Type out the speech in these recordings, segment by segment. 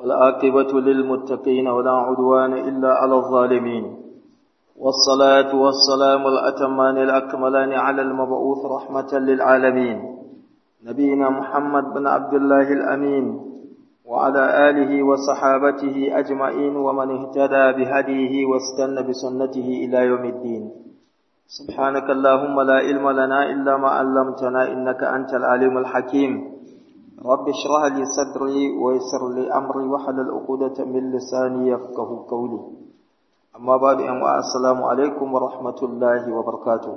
والعاقبة للمتقين ولا عدوان إلا على الظالمين والصلاة والسلام الأتمان الأكملان على المبعوث رحمة للعالمين نبينا محمد بن عبد الله الأمين وعلى آله وصحابته أجمعين ومن اهتدى بهديه واستنى بسنته إلى يوم الدين سبحانك اللهم لا علم لنا إلا ما علمتنا إنك أنت العليم الحكيم رب اشرح لي صدري ويسر لي أمري وحلل عقدة من لساني يفقه قولي أما بعد أن السلام عليكم ورحمة الله وبركاته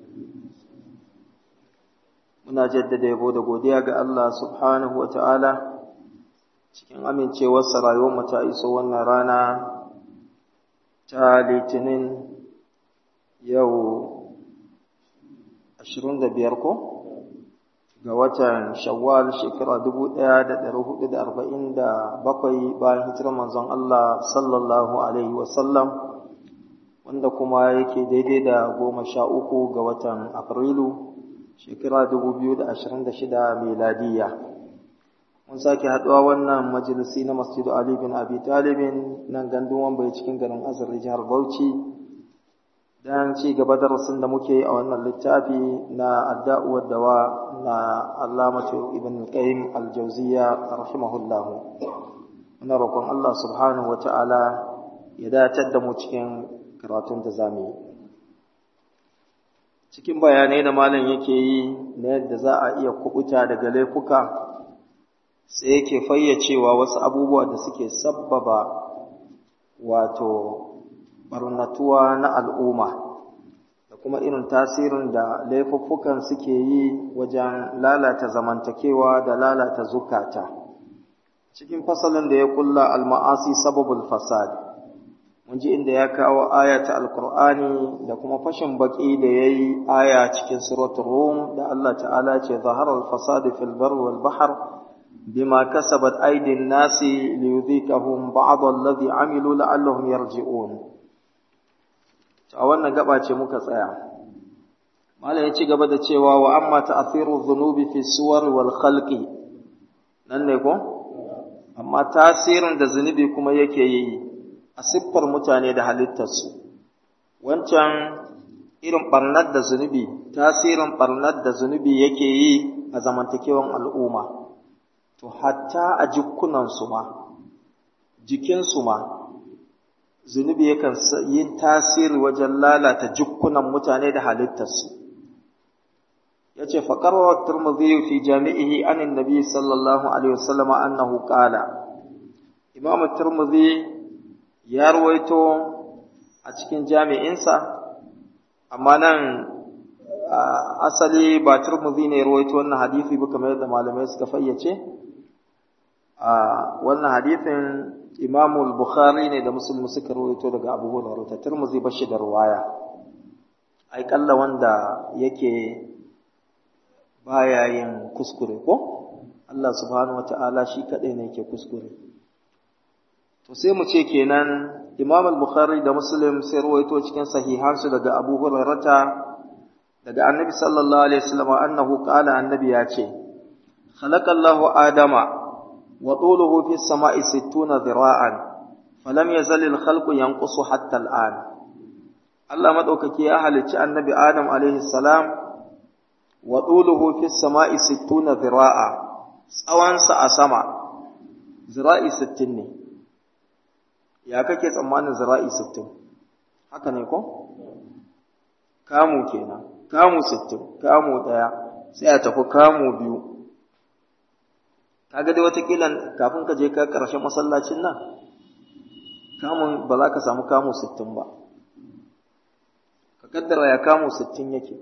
muna jaddada yabo da godiya ga Allah subhanahu wa ta'ala cikin amincewarsa rayuwar ta iso wannan rana ta litinin yau 25 ko ga watan shawwal shekara 1447 bayan hijirar manzon Allah sallallahu alaihi wasallam wanda kuma yake daidai da goma sha uku ga watan afrilu shekara 2026 miladiyya mun sake haɗuwa wannan majalisi na masjidu Ali bin Abi Talibin nan gandun wambai cikin garin Azar jihar Bauchi dan ci gaba darasin da muke a wannan littafi na adda'u dawa na Allamatu Ibn Qayyim Al-Jawziyya rahimahullah muna roƙon Allah subhanahu wata'ala ya datar da mu cikin karatun da zamu yi cikin bayanai da malam yake yi na yadda za a iya kubuta daga laifuka sai yake fayyacewa wasu abubuwa da suke sabbaba wato barnatuwa na al'umma da kuma irin tasirin da laifuffukan suke yi wajen lalata zamantakewa da lalata zukata cikin fasalin da ya kulla al-ma'asi sababul fasad mun ji inda ya kawo aya ta alkur'ani da kuma fashin baki da ya yi aya cikin suratul rum da Allah ta'ala ce zaharar fasadi fil bar wal bahr bima kasabat aydin nasi liyudhikahum ba'd alladhi amilu la'allahum yarji'un a wannan gaba ce muka tsaya malam ya ci gaba da cewa wa amma ta'thiru dhunubi fi suwar wal khalqi nan ne ko amma tasirin da zunubi kuma yake yi a siffar mutane da halittarsu wancan irin barnar da zunubi tasirin barnar da zunubi yake yi a zamantakewan al'umma to hatta a jikunansu ma jikinsu ma zunubi yakan yin tasiri wajen lalata jikunan mutane da halittarsu ya ce faƙarwa turmudi fi jami'ihi anin nabi sallallahu alaihi wasallam annahu qala imamu turmudi ya ruwaito a cikin jami'insa amma nan asali ba turmuzi ne ruwaito wannan hadisi ba kamar yadda malamai suka fayyace wannan hadisin imamu bukhari ne da musulmi suka ruwaito daga abu hurairah ta turmuzi ba shi da ruwaya ai kalla wanda yake baya yin kuskure ko Allah subhanahu wataala shi kadai ne yake kuskure to sai mu ce kenan Imam al-Bukhari da Muslim sai ruwaito cikin sahihansu daga Abu Hurairah daga Annabi sallallahu alaihi wasallam annahu qala annabi ya ce khalaqallahu adama wa tuluhu fi samai 60 dhira'an falam yazal al-khalqu yanqusu hatta al-an Allah madaukake ya halicci Annabi Adam alaihi salam wa tuluhu fi samai 60 dhira'a tsawansa a sama zira'i 60 ne ya kake tsammanin zira'i sittin haka ne ko kamu kenan kamu sittin kamu ɗaya sai a tafi kamu biyu kaga dai watakila kafin ka je ka ƙarshen masallacin nan kamun ba za ka samu kamu sittin ba ka kaddara ya kamu sittin yake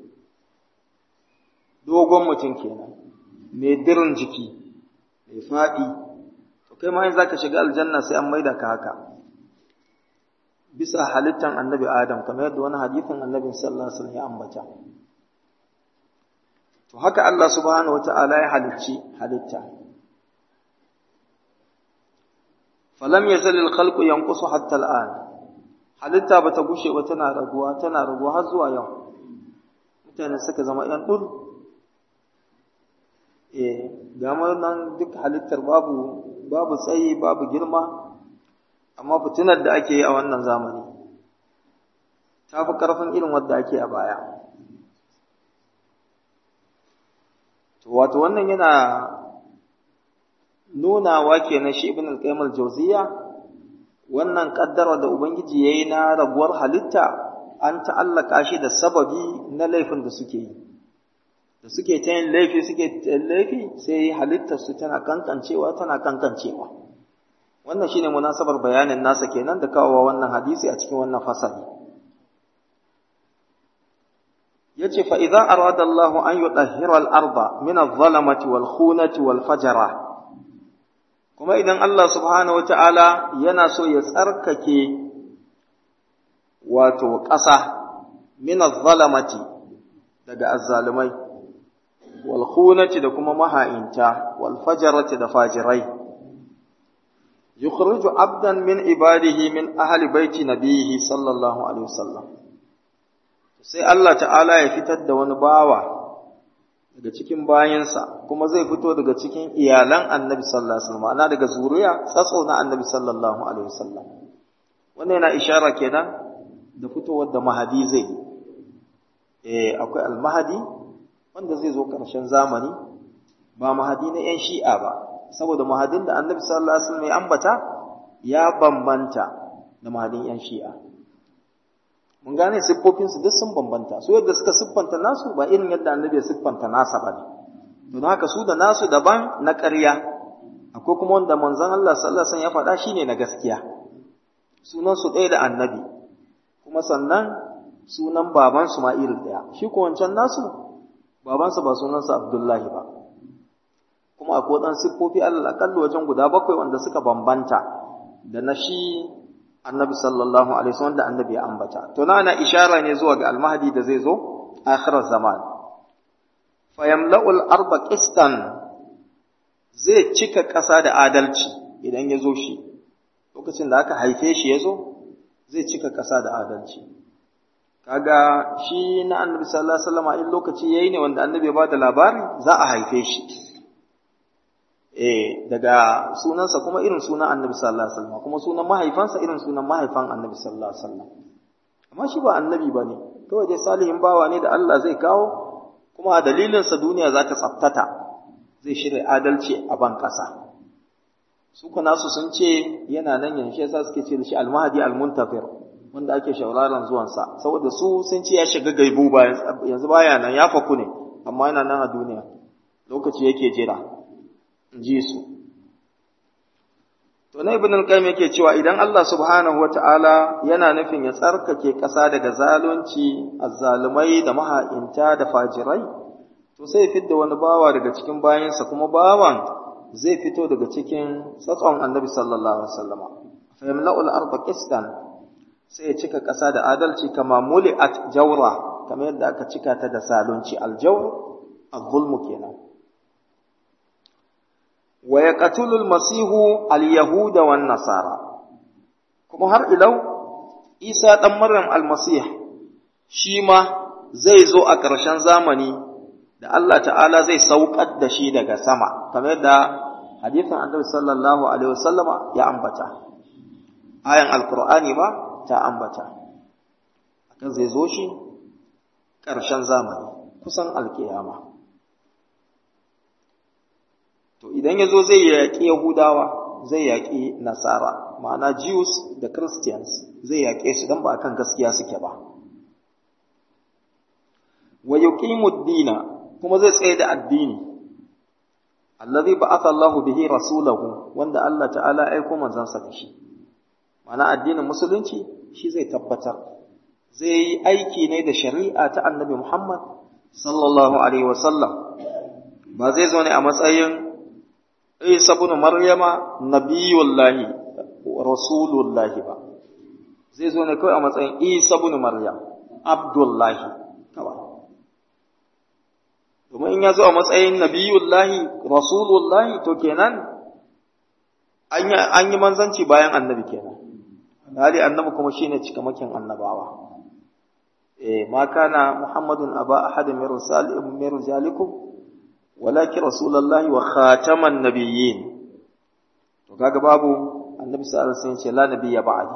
dogon mutum kenan mai dirin jiki mai faɗi to kai ma in za ka shiga aljanna sai an maida ka haka bisa halittan annabi Adam kamar yadda wani hadithin annabin sallallahu alaihi wasallam ya ambata to haka Allah subhanahu wata'ala ya halicci halitta falam yazal al-khalqu yanqusu hatta al-an halitta bata gushe ba tana raguwa tana raguwa har zuwa yau mutane suka zama yan dul eh ga nan duk halittar babu babu tsayi babu girma amma fitinar da ake yi a wannan zamani ta fi ƙarfin irin wadda ake a baya wato wannan yana nunawa kenan shi ibn al-qayyim al-jawziya wannan kaddara da ubangiji yayi na rabuwar halitta an ta'allaka shi da sababi na laifin da suke yi da suke ta yin laifi suke laifi sai halittar su tana kankancewa tana kankancewa wannan shine munasabar bayanin nasa kenan da kawo wannan hadisi a cikin wannan fasali yace fa idza arada Allahu an yudahhira al-arda min adh-dhalamati wal khunati wal fajara kuma idan Allah subhanahu wataala yana so ya tsarkake wato ƙasa min adh-dhalamati daga azzalumai wal khunati da kuma maha'inta wal fajarati da fajirai yukhriju abdan min ibadihi min ahli baiti nabihi sallallahu alaihi wasallam sai Allah ta'ala ya fitar da wani bawa daga cikin bayansa kuma zai fito daga cikin iyalan annabi sallallahu alaihi wasallam ana daga zuriya tsatso na annabi sallallahu alaihi wasallam wannan yana ishara kenan da fitowar da mahadi zai eh akwai al-mahadi wanda zai zo karshen zamani ba mahadi na yan shi'a ba saboda mahadin da annabi sallallahu alaihi wasallam ya ambata ya bambanta da mahadin yan shi'a mun gane siffofinsu duk sun bambanta su yadda suka siffanta nasu ba irin yadda annabi ya siffanta nasa ba ne don haka su da nasu daban na ƙarya akwai kuma wanda manzon Allah sallallahu alaihi wasallam ya faɗa shine na gaskiya sunan su ɗaya da annabi kuma sannan sunan baban su ma irin ɗaya shi ko wancan nasu babansa ba sunansa Abdullahi ba kuma akwai ɗan siffofi Allah akalli wajen guda bakwai wanda suka bambanta da na shi annabi sallallahu alaihi wasallam da annabi ya ambata to na ana ishara ne zuwa ga almahdi da zai zo akhirar zaman fa yamla'ul arba qistan zai cika ƙasa da adalci idan ya zo shi lokacin da aka haife shi ya zo zai cika ƙasa da adalci kaga shi na annabi sallallahu alaihi wasallam in lokaci yayi ne wanda annabi ya bada labari za a haife shi eh daga sunansa kuma irin sunan annabi sallallahu alaihi wasallam kuma sunan mahaifansa irin sunan mahaifan annabi sallallahu alaihi wasallam amma shi ba annabi bane kawai dai salihin bawa ne da Allah zai kawo kuma a dalilin sa duniya za ta tsaftata zai shirya adalci a ban kasa su kuma nasu sun ce yana nan yanzu yasa suke ce da shi almahdi almuntafir wanda ake shauraron zuwansa saboda su sun ce ya shiga gaibu ba yanzu baya nan ya faku ne amma yana nan a duniya lokaci yake jira ji su to na ibn al-qayyim yake cewa idan Allah subhanahu wata'ala yana nufin ya tsarkake ƙasa daga zalunci azzalumai da maha'inta da fajirai to sai fidda wani bawa daga cikin bayansa kuma bawan zai fito daga cikin tsatson annabi sallallahu alaihi wasallama fa yamla'ul arda qistan sai ya cika ƙasa da adalci kama muli'at jawra kamar yadda aka cika ta da zalunci al-jawr al-zulmu kenan wa yaqtulu al-masihu al-yahuda wan nasara kuma har ilau Isa dan Maryam al-Masih shi ma zai zo a ƙarshen zamani da Allah ta'ala zai saukar da shi daga sama kamar da hadisin Annabi sallallahu alaihi wasallama ya ambata ayan alqur'ani ba ta ambata akan zai zo shi ƙarshen zamani kusan alkiyama to idan ya zo zai yaƙi yahudawa zai yaƙi nasara ma'ana jews da christians zai yaƙe su don ba akan gaskiya suke ba wa yuqimu dina kuma zai tsaye da addini allazi ba'atha Allahu bihi rasulahu wanda Allah ta'ala aiko manzansa da shi ma'ana addinin musulunci shi zai tabbatar zai yi aiki ne da shari'a ta annabi Muhammad sallallahu alaihi wasallam ba zai zo ne a matsayin Isa ibn Maryama nabiyullahi rasulullahi ba zai zo ne kawai a matsayin Isa ibn Maryam Abdullahi kawai domin in ya zo a matsayin nabiyullahi rasulullahi to kenan an yi manzanci bayan annabi kenan hali annabi kuma shine cikamakin annabawa eh ma kana muhammadun aba ahadin min rijalikum walakin rasulullahi wa khataman nabiyyin to kaga babu annabi sallallahu alaihi wasallam ce la nabiyya ba'di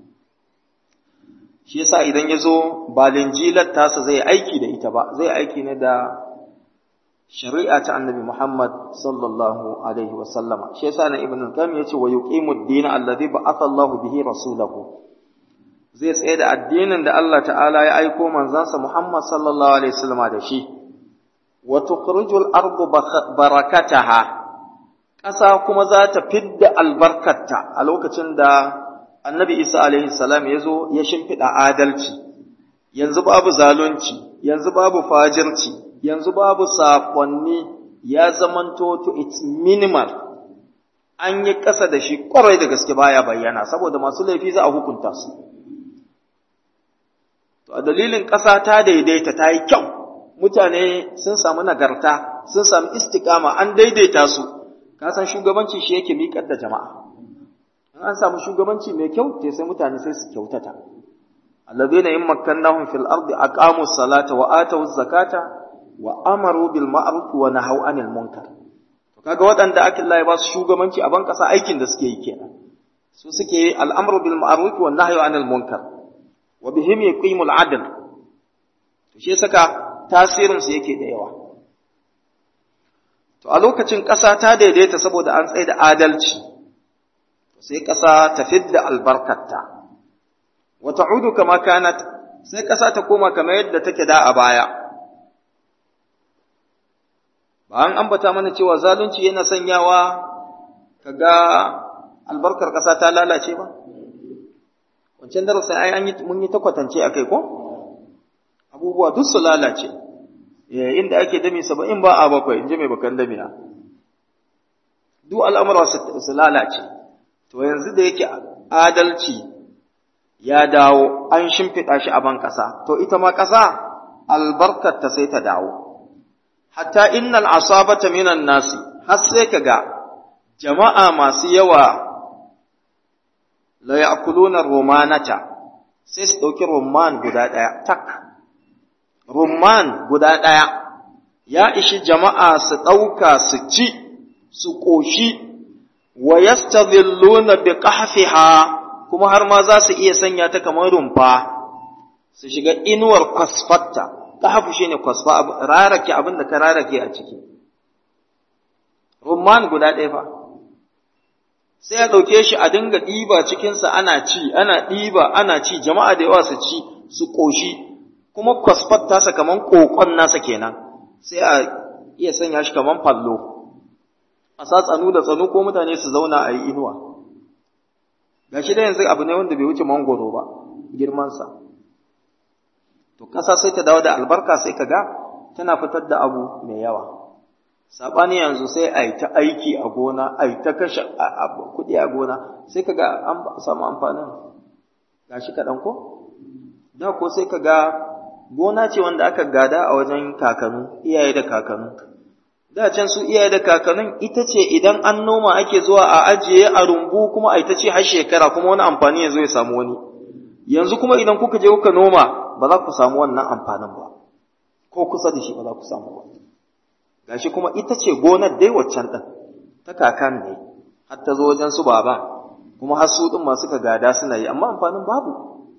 shi yasa idan yazo ba linjilar tasa zai aiki da ita ba zai aiki ne da shari'a ta annabi Muhammad sallallahu alaihi wasallam shi yasa na ibnu qayyim yace wa yuqimu ad-din alladhi ba'atha Allah bihi rasulahu zai tsaye da addinin da Allah ta'ala ya aiko manzansa Muhammad sallallahu alaihi wasallam da shi wa tukhrijul ardu barakataha ƙasa kuma za ta fidda albarkarta a lokacin da annabi Isa alaihi salam ya zo ya shimfiɗa adalci yanzu babu zalunci yanzu babu fajirci yanzu babu saƙonni ya zamanto to its minimal an yi ƙasa da shi ƙwarai da gaske baya bayyana saboda masu laifi za a hukunta su to a dalilin ƙasa ta daidaita ta yi kyau mutane sun samu nagarta sun samu istikama an daidaita su ka san shugabanci shi yake miƙar da jama'a in an samu shugabanci mai kyau te sai mutane sai su kyautata alladhina in makkannahum fil ardi aqamu salata wa atu zakata wa amaru bil ma'ruf wa nahaw anil munkar to kaga waɗanda ake Allah ya ba su shugabanci a ban kasa aikin da suke yi kenan su suke al'amru bil ma'ruf wa nahyu anil munkar wa bihim yuqimul adl to shi saka tasirin su yake da yawa to a lokacin ƙasa ta daidaita saboda an tsaye da adalci sai ƙasa ta fidda albarkarta wa ta'udu kama kanat sai ƙasa ta koma kamar yadda take da a baya ba an ambata mana cewa zalunci yana sanyawa kaga albarkar ƙasa ta lalace ba wancan darasin ai an yi mun yi takwatance akai ko abubuwa duk su lalace inda ake dami saba'in ba a bakwai in ji mai bakan damiya duk al'amura su lalace to yanzu da yake adalci ya dawo an shimfiɗa shi a ban ƙasa to ita ma ƙasa albarkarta sai ta dawo hatta innal asabata minan nasi har sai kaga jama'a masu yawa la ya'kuluna rumanata sai su ɗauki rumman guda ɗaya tak rumman guda ɗaya ya ishi jama'a su ɗauka su ci su ƙoshi wa yastadhilluna bi qahfiha kuma har ma za su iya sanya ta kamar rumfa su shiga inuwar kwasfatta qahfu shine kwasfa rarake abin da ka rarake a ciki rumman guda ɗaya fa sai a ɗauke shi a dinga ɗiba cikinsa ana ci ana ɗiba ana ci jama'a da yawa su ci su ƙoshi kuma kwasfat tasa kaman ƙoƙon nasa kenan sai a iya sanya shi kaman fallo a sa tsanu da tsanu ko mutane su zauna a yi inuwa ga shi da yanzu abu ne wanda bai wuce mangoro ba girmansa to ƙasa sai ta dawo da albarka sai ka ga tana fitar da abu mai yawa saɓani yanzu sai a yi ta aiki a gona a yi ta kashe kuɗi a gona sai ka ga an samu amfanin ga shi kaɗan ko da ko sai ka ga gona ce wanda aka gada a wajen kakanu iyaye da kakanu da can su iyaye da kakanun ita ce idan an noma ake zuwa a ajiye a rumbu kuma a ita ce har shekara kuma wani amfani ya zo ya samu wani yanzu kuma idan kuka je kuka noma ba za ku samu wannan amfanin ba ko kusa da shi ba za ku samu ba gashi kuma ita ce gonar dai waccan ɗin ta kakan ne har ta zo wajen su baba kuma har su ɗin masu ka gada suna yi amma amfanin babu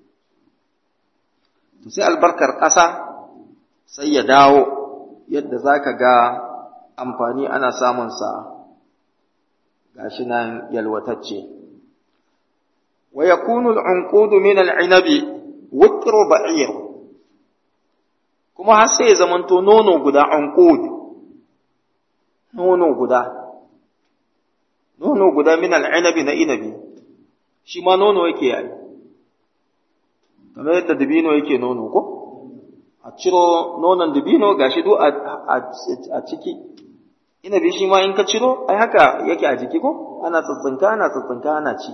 to sai albarkar ƙasa sai ya dawo yadda za ka ga amfani ana samunsa gashi nan yalwatacce wa yakunu al-unqudu min al-inabi wukru ba'ir kuma har sai ya zamanto nono guda unqud nono guda nono guda min al-inabi na inabi shi ma nono yake yayi kamar yadda dabino yake nono ko a ciro nonon dabino gashi duk a ciki inabi shi ma in ka ciro ai haka yake a jiki ko ana tsatsinka ana tsatsinka ana ci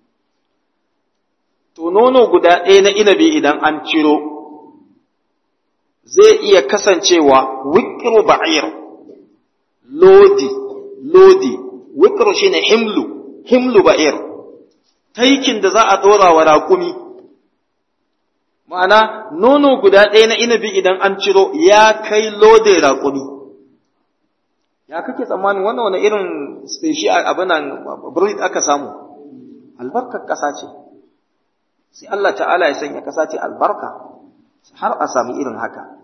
to nono guda ɗaya na inabi idan an ciro zai iya kasancewa wikiru ba'ir lodi lodi wikiru shine himlu himlu ba'ir taikin da za a ɗora wa raƙumi ma'ana nono guda ɗaya na inabi idan an ciro ya kai lodin raƙumi ya kake tsammanin wannan wani irin speshi abin nan breed aka samu albarkar ƙasa ce sai Allah ta'ala ya sanya ƙasa ce albarka har a sami irin haka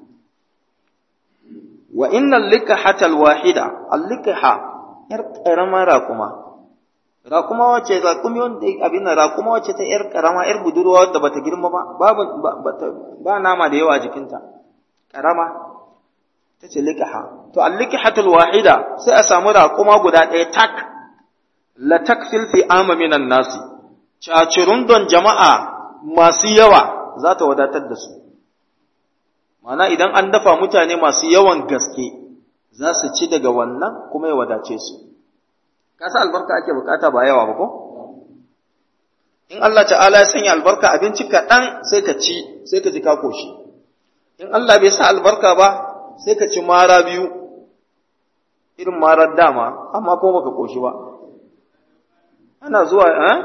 wa innal likahata alwahida allikha yar karama raƙuma raƙuma wace raƙumi wanda abin nan raƙuma wace ta yar karama yar budurwa wadda bata girma ba babu ba nama da yawa a jikinta karama tace likaha to al-likahatul wahida sai a samu raƙuma guda ɗaya tak la takfil fi ama minan nasi cacirun don jama'a masu yawa za ta wadatar da su mana idan an dafa mutane masu yawan gaske za su ci daga wannan kuma ya wadace su kasa albarka ake bukata ba yawa ba ko in Allah ta'ala ya sanya albarka abinci kaɗan sai ka ci sai ka ji ka koshi in Allah bai sa albarka ba sai ka ci mara biyu irin marar dama amma kuma baka koshi ba ana zuwa eh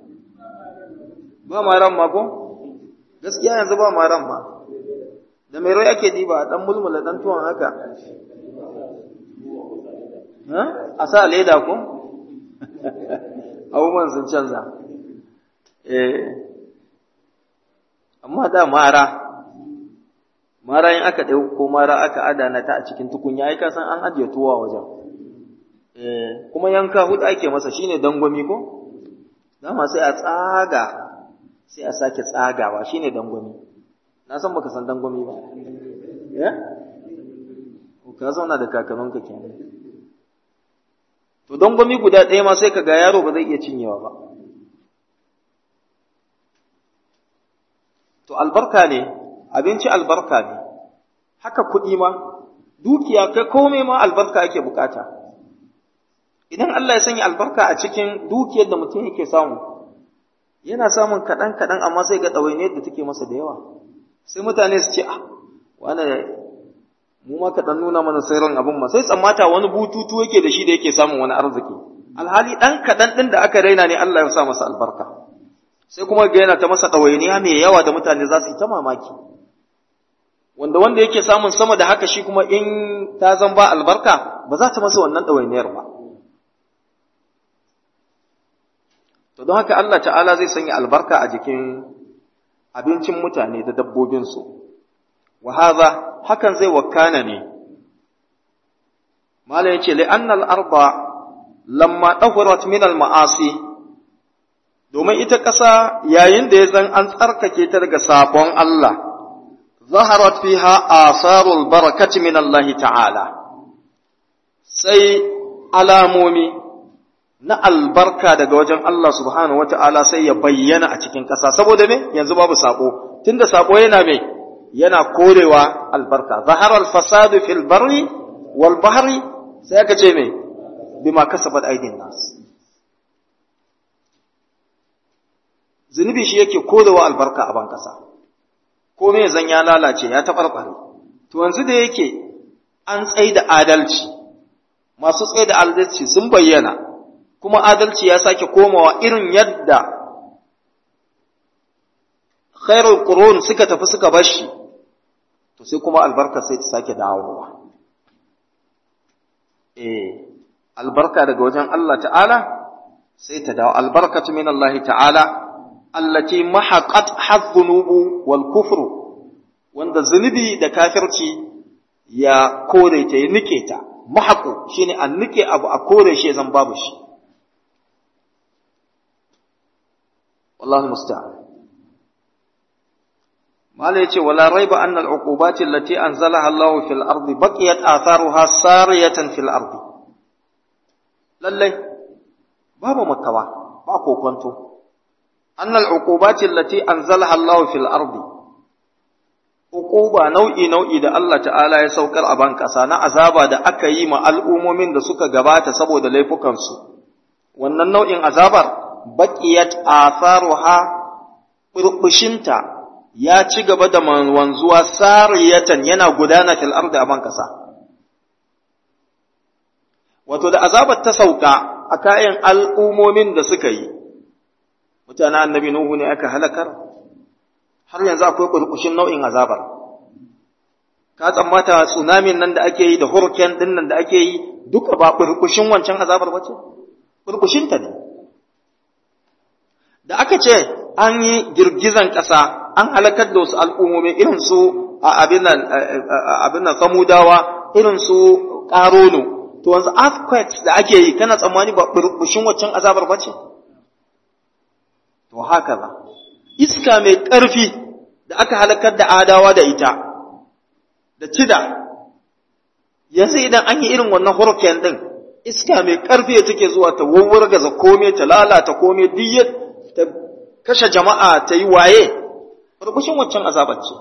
ba maran ma ko gaskiya yanzu ba maran ma da mai rai ake diba dan mulmula dan tuwon haka a sa leda ko abubuwan sun canza eh amma da mara mara in aka ɗau ko mara aka adana ta a cikin tukunya ai ka san an ajiye tuwa wajen eh kuma yanka hudu ake masa shine dangwami ko dama sai a tsaga sai a sake tsagawa shine dangwami na san baka san dangwami ba eh ka zauna da kakanninka kenan to dangwami guda ɗaya ma sai ka ga yaro ba zai iya cinyewa ba to albarka ne abinci albarka ne haka kuɗi ma dukiya kai komai ma albarka ake bukata idan Allah ya sanya albarka a cikin dukiyar da mutum yake samu yana samun kaɗan kaɗan amma sai ga ɗawainiyar da take masa da yawa sai mutane su ce ah wani mu ma kaɗan nuna mana sirrin abin ma sai tsammata wani bututu yake da shi da yake samun wani arziki alhali ɗan kaɗan ɗin da aka raina ne Allah ya sa masa albarka sai kuma ga yana ta masa ɗawainiya mai yawa da mutane za su yi ta mamaki wanda wanda yake samun sama da haka shi kuma in ta zan ba albarka ba za ta masa wannan ɗawainiyar ba to don haka Allah ta'ala zai sanya albarka a jikin abincin mutane da dabbobinsu wa hadha hakan zai wakana ne mala yace li anna al-arda lamma tahurat min al-ma'asi domin ita ƙasa yayin da ya zan an tsarkake ta daga sabon Allah zaharat fiha asarul barakati min Allah ta'ala sai alamomi na albarka daga wajen Allah subhanahu wata'ala sai ya bayyana a cikin ƙasa saboda me yanzu babu sako tunda sako yana me yana korewa albarka zaharar fasadu fil barri wal bahri sai aka ce me bima kasabat aidin nas zunubi shi yake korewa albarka a ban ƙasa ko me zan ya lalace ya taɓarɓare to yanzu da yake an tsaida adalci masu tsaida adalci sun bayyana kuma adalci ya sake komawa irin yadda khairul qurun suka tafi suka bar shi to sai kuma albarka sai ta sake dawowa eh albarka daga wajen Allah ta'ala sai ta dawo albarkatu min Allah ta'ala allati mahaqat hadhunubu wal kufru wanda zunubi da kafirci ya kore ta ya nike ta mahaqu shine an nike abu a kore shi zan babu shi والله المستعان ما yace wala raiba anna al-uqubat allati anzalaha Allah fil ardi baqiyat atharuha sariyatan fil ardi lalle babu makawa ba kokonto anna al-uqubat allati anzalaha Allah fil ardi uquba nau'i nau'i da Allah ta'ala ya saukar a ban kasa na azaba da aka yi ma al'umomin da suka gabata saboda laifukansu wannan nau'in azabar baƙiyat atharuha burbushinta ya ci gaba da wanzuwa sariyatan yana gudana fil ardi a kasa wato da azabar ta sauka a kayan al'umomin da suka yi mutanen annabi nuhu ne aka halakar har yanzu akwai burbushin nau'in azabar ka tsammata tsunamin nan da ake yi da hurricane din nan da ake yi duka ba burkushin wancan azabar bace burkushin ta ne da aka ce an yi girgizan ƙasa an halakar da wasu al'ummomi irin su abin nan samudawa irin su ƙarono to wanzu earthquakes da ake yi kana tsammani ba burbushin waccan azabar bace to haka ba iska mai ƙarfi da aka halakar da adawa da ita da cida yanzu idan an yi irin wannan hurricane din iska mai ƙarfi take zuwa ta wawwargaza kome ta lalata kome duk ta kashe jama'a ta yi waye burbushin waccan azabar ce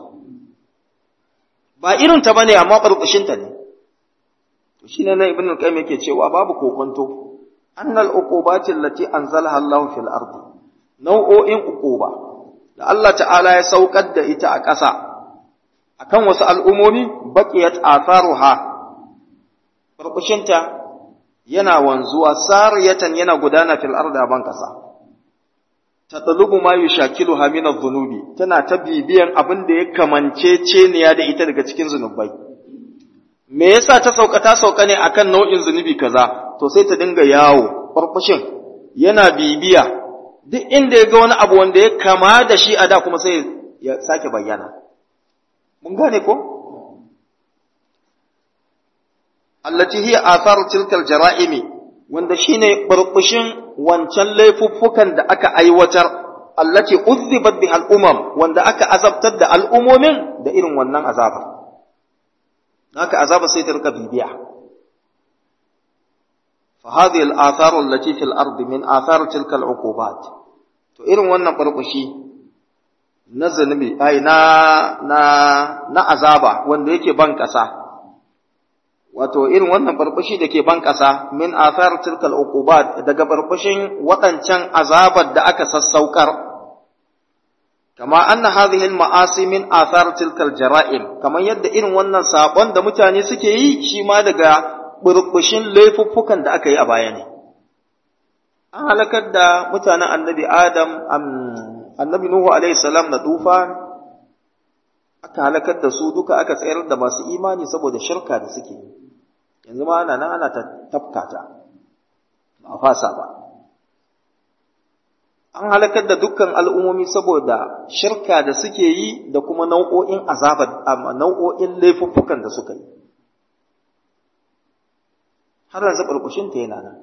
ba irin ta bane amma burbushin ta ne to shine nan ibnu al-qayyim yake cewa babu kokonto annal uqubati allati anzalaha Allah fil ardi nau'o'in uquba da Allah ta'ala ya saukar da ita a ƙasa akan wasu al'umomi baqiyat atharuha burbushinta yana wanzuwa sariyatan yana gudana fil ardi a ban ƙasa tatlubu ma yushakiluha min adh-dhunubi tana ta bibiyan abin da ya kamance ceniya da ita daga cikin zunubai me yasa ta sauka ta sauka ne akan nau'in zunubi kaza to sai ta dinga yawo farfashin yana bibiya duk inda ya ga wani abu wanda ya kama da shi a da kuma sai ya sake bayyana mun gane ko allati hiya atharu tilkal jara'imi wanda shine burbushin wancan laifuffukan da aka aiwatar allati uzzibat biha al-umam wanda aka azabtar da al'umomin da irin wannan azaba haka azaba sai ta rika bibiya fa hadhihi al-athar allati fil ard min athar tilka al-uqubat to irin wannan burbushi na zanubi ai na na na azaba wanda yake ban kasa wato irin wannan barbashi da ke ban ƙasa min athar tilkal uqubat daga barbashin waɗancan azabar da aka sassaukar kama anna hadhihi al-ma'asi min athar tilkal jara'im kamar yadda irin wannan sabon da mutane suke yi shi ma daga burbushin laifuffukan da aka yi a baya ne an halakar da mutanen annabi adam annabi nuhu alaihi salam na tufa aka halakar da su duka aka tsayar da masu imani saboda shirka da suke yi yanzu ma ana nan ana ta tafkata ba a fasa ba an halakar da dukkan al'ummomi saboda shirka da suke yi da kuma nau'o'in azabar nau'o'in laifuffukan da suka yi har yanzu ɓarɓashinta yana nan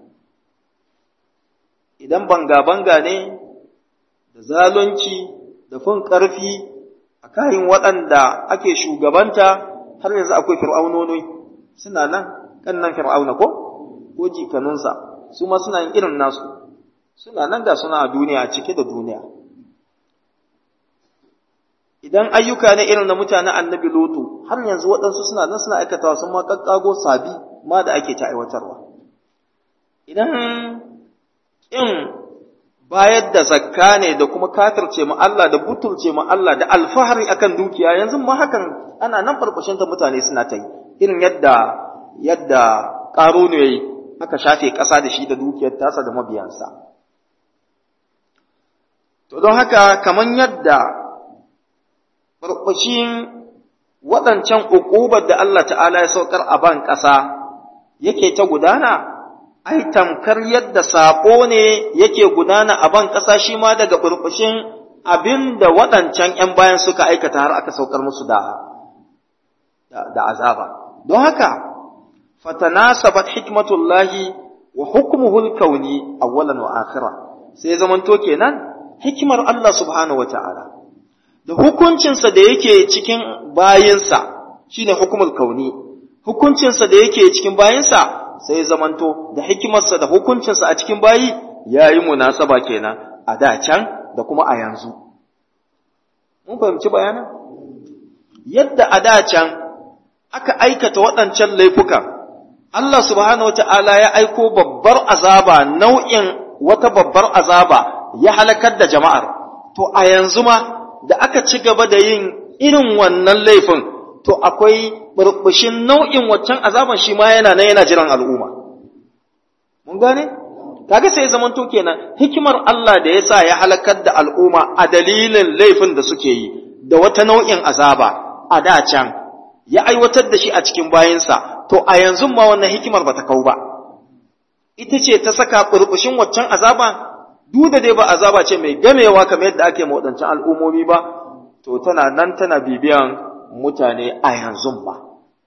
idan banga-banga ne da zalunci da fin ƙarfi a kayan waɗanda ake shugabanta har yanzu akwai fir'aunoni suna nan kannan fir'auna ko ko jikanunsa su ma suna yin irin nasu suna nan da suna a duniya cike da duniya idan ayyuka ne irin na mutanen annabi lotu har yanzu waɗansu suna nan suna aikatawa sun ma kakkago sabi ma da ake ta aiwatarwa idan in bayar da zakka ne da kuma kafirce mu Allah da butulce mu Allah da alfahari akan dukiya yanzu ma hakan ana nan farfashin ta mutane suna ta yi irin yadda yadda ƙarunu ya yi aka shafe ƙasa da shi da dukiyar tasa da mabiyansa. To don haka kamar yadda farfashin waɗancan uƙubar da Allah ta'ala ya saukar a ban ƙasa yake ta gudana, ai tamkar yadda saƙo ne yake gudana a ban ƙasa shi ma daga farfashin abin da waɗancan ‘yan bayan suka aikata har aka saukar musu da, da azaba. Don haka, fatanasabat hikmatullahi wa hukmuhu al-kauni awwalan wa akhira sai zamanto kenan hikimar Allah subhanahu wa ta'ala da hukuncinsa da yake cikin bayinsa shine hukumul kauni hukuncinsa da yake cikin bayinsa sai zamanto da hikimarsa da hukuncinsa a cikin bayi yayi munasaba kenan a da can da kuma a yanzu mun fahimci bayanan yadda a da can aka aikata waɗancan laifukan Allah subhanahu wa ta'ala ya aiko babbar azaba nau'in wata babbar azaba ya halakar da jama'ar, to a yanzu ma da aka ci gaba da yin irin wannan laifin, to akwai burbushin nau'in waccan azaban shi ma yana nan yana jiran al'umma. Mun gane? Kaga sai zamanto kenan hikimar Allah da ya sa ya halakar da al'umma a dalilin laifin da suke yi, da wata nau'in azaba a da can, ya aiwatar da shi a cikin bayinsa to a yanzu ma wannan hikimar ba ta kau ba ita ce ta saka burbushin waccan azaba duk da dai ba azaba ce mai gamewa kamar yadda ake ma waɗancan al'ummomi ba to tana nan tana bibiyan mutane a yanzu ba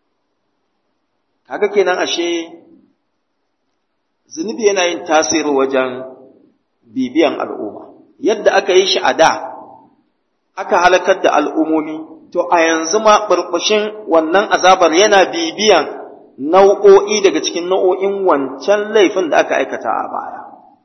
kaga kenan ashe zunubi yana yin tasiri wajen bibiyan al'umma yadda aka yi shi a da aka halakar da al'ummomi to a yanzu ma burbushin wannan azabar yana bibiyan nau'o'i daga cikin nau'o'in wancan laifin da aka aikata a baya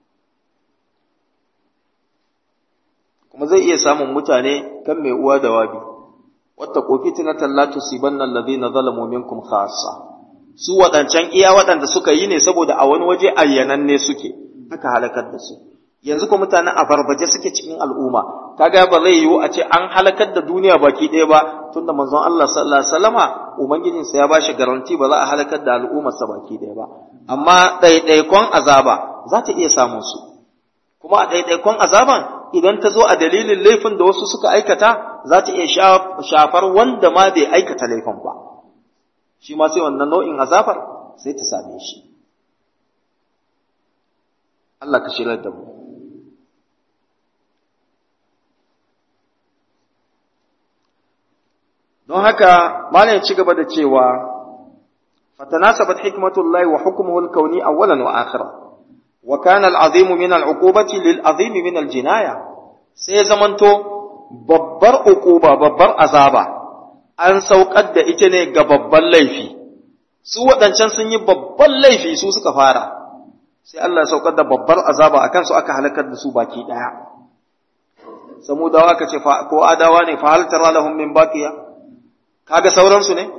kuma zai iya samun mutane kan mai uwa da wabi wata kofi tunatan la tusibanna alladhina zalamu minkum khassa su wadancan iya waɗanda suka yi ne saboda a wani waje ayyananne suke aka halakar da su yanzu ko mutanen a barbaje suke cikin al'umma kaga ba zai yiwu a ce an halakar da duniya baki ɗaya ba tunda manzon Allah sallallahu alaihi wasallama ubangijin sa ya bashi garanti ba za a halakar da al'ummar sa baki ɗaya ba amma ɗaiɗaikon azaba za ta iya samun su kuma a ɗaiɗaikon azaban idan ta zo a dalilin laifin da wasu suka aikata za ta iya shafar wanda ma bai aikata laifin ba shi ma sai wannan nau'in azabar sai ta same shi Allah ka shirar da mu don haka malam ya ci gaba da cewa fatanasabat hikmatullahi wa hukmuhu al-kauni awwalan wa akhira wa kana al-azimu min al-uqubati lil-azim min al-jinaya sai zamanto babbar uquba babbar azaba an saukar da ita ne ga babban laifi su waɗancan sun yi babban laifi su suka fara sai Allah ya saukar da babbar azaba akan su aka halakar da su baki daya samudawa ka ce ko adawa ne fa hal tara lahum min baqiya kaga sauransu ne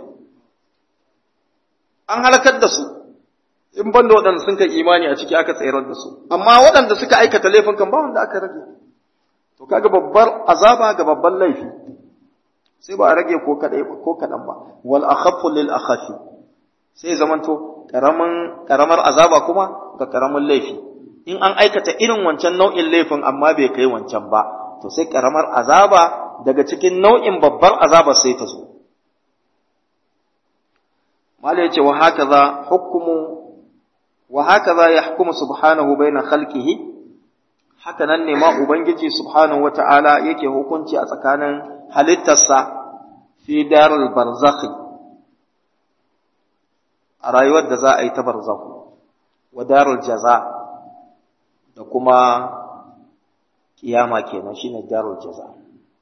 an halakar da su in ban da waɗanda sun kai imani a ciki aka tsayar da su amma waɗanda suka aikata laifin kan ba wanda aka rage to kaga babbar azaba ga babban laifi sai ba a rage ko kadai ko kadan ba wal akhaffu lil akhafi sai zamanto karamin karamar azaba kuma ga karamin laifi in an aikata irin wancan nau'in laifin amma bai kai wancan ba to sai karamar azaba daga cikin nau'in babbar azaba sai ta zo Mala yace wa hakaza hukmu wa hakaza yahkumu subhanahu baina khalqihi haka nan ne ma ubangiji subhanahu wata'ala yake hukunci a tsakanin halittarsa fi darul barzakh a rayuwar da za a yi ta barzakh wa darul jaza da kuma kiyama kenan shine darul jaza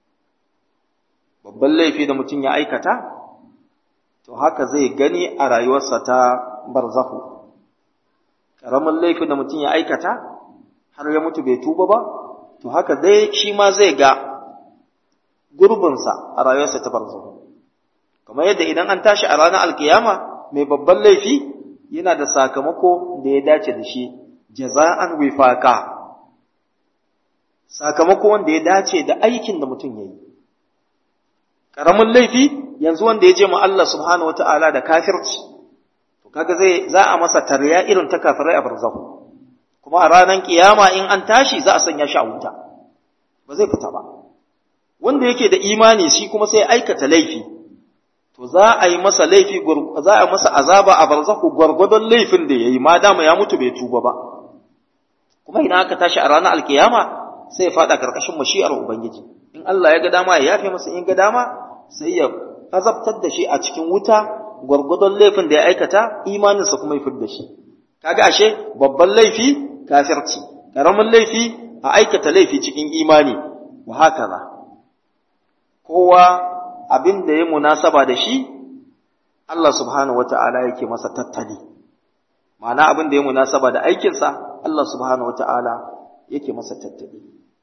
babban laifi da mutum ya aikata to haka zai gani a rayuwarsa ta barzahu ƙaramin laifin da mutum ya aikata har ya mutu bai tuba ba to haka dai shi ma zai ga gurbinsa a rayuwarsa ta barzahu kamar yadda idan an tashi a ranar alkiyama mai babban laifi yana da sakamako da ya dace da shi jaza'an wifaqa sakamako wanda ya dace da aikin da mutum ya yi ƙaramin laifi yanzu wanda ya je mu Allah subhanahu wata'ala da kafirci to kaga zai za a masa tarya irin ta kafirai a barzahu kuma a ranar kiyama in an tashi za a sanya shi a wuta ba zai fita ba wanda yake da imani shi kuma sai aikata laifi to za a yi masa laifi za a masa azaba a barzahu gwargwadon laifin da yayi ma dama ya mutu bai tuba ba kuma idan aka tashi a ranar alkiyama sai ya fada karkashin mashi'ar ubangiji in Allah ya ga dama ya yafe masa in ga dama sai ya azabtar da shi a cikin wuta gwargwadon laifin da ya aikata imaninsa kuma ya fidda shi kaga ashe babban laifi kafirci karamin laifi a aikata laifi cikin imani wa hakaza kowa abin da ya munasaba da shi Allah subhanahu wata'ala yake masa tattali ma'ana abin da ya munasaba da aikinsa Allah subhanahu wata'ala yake masa tattali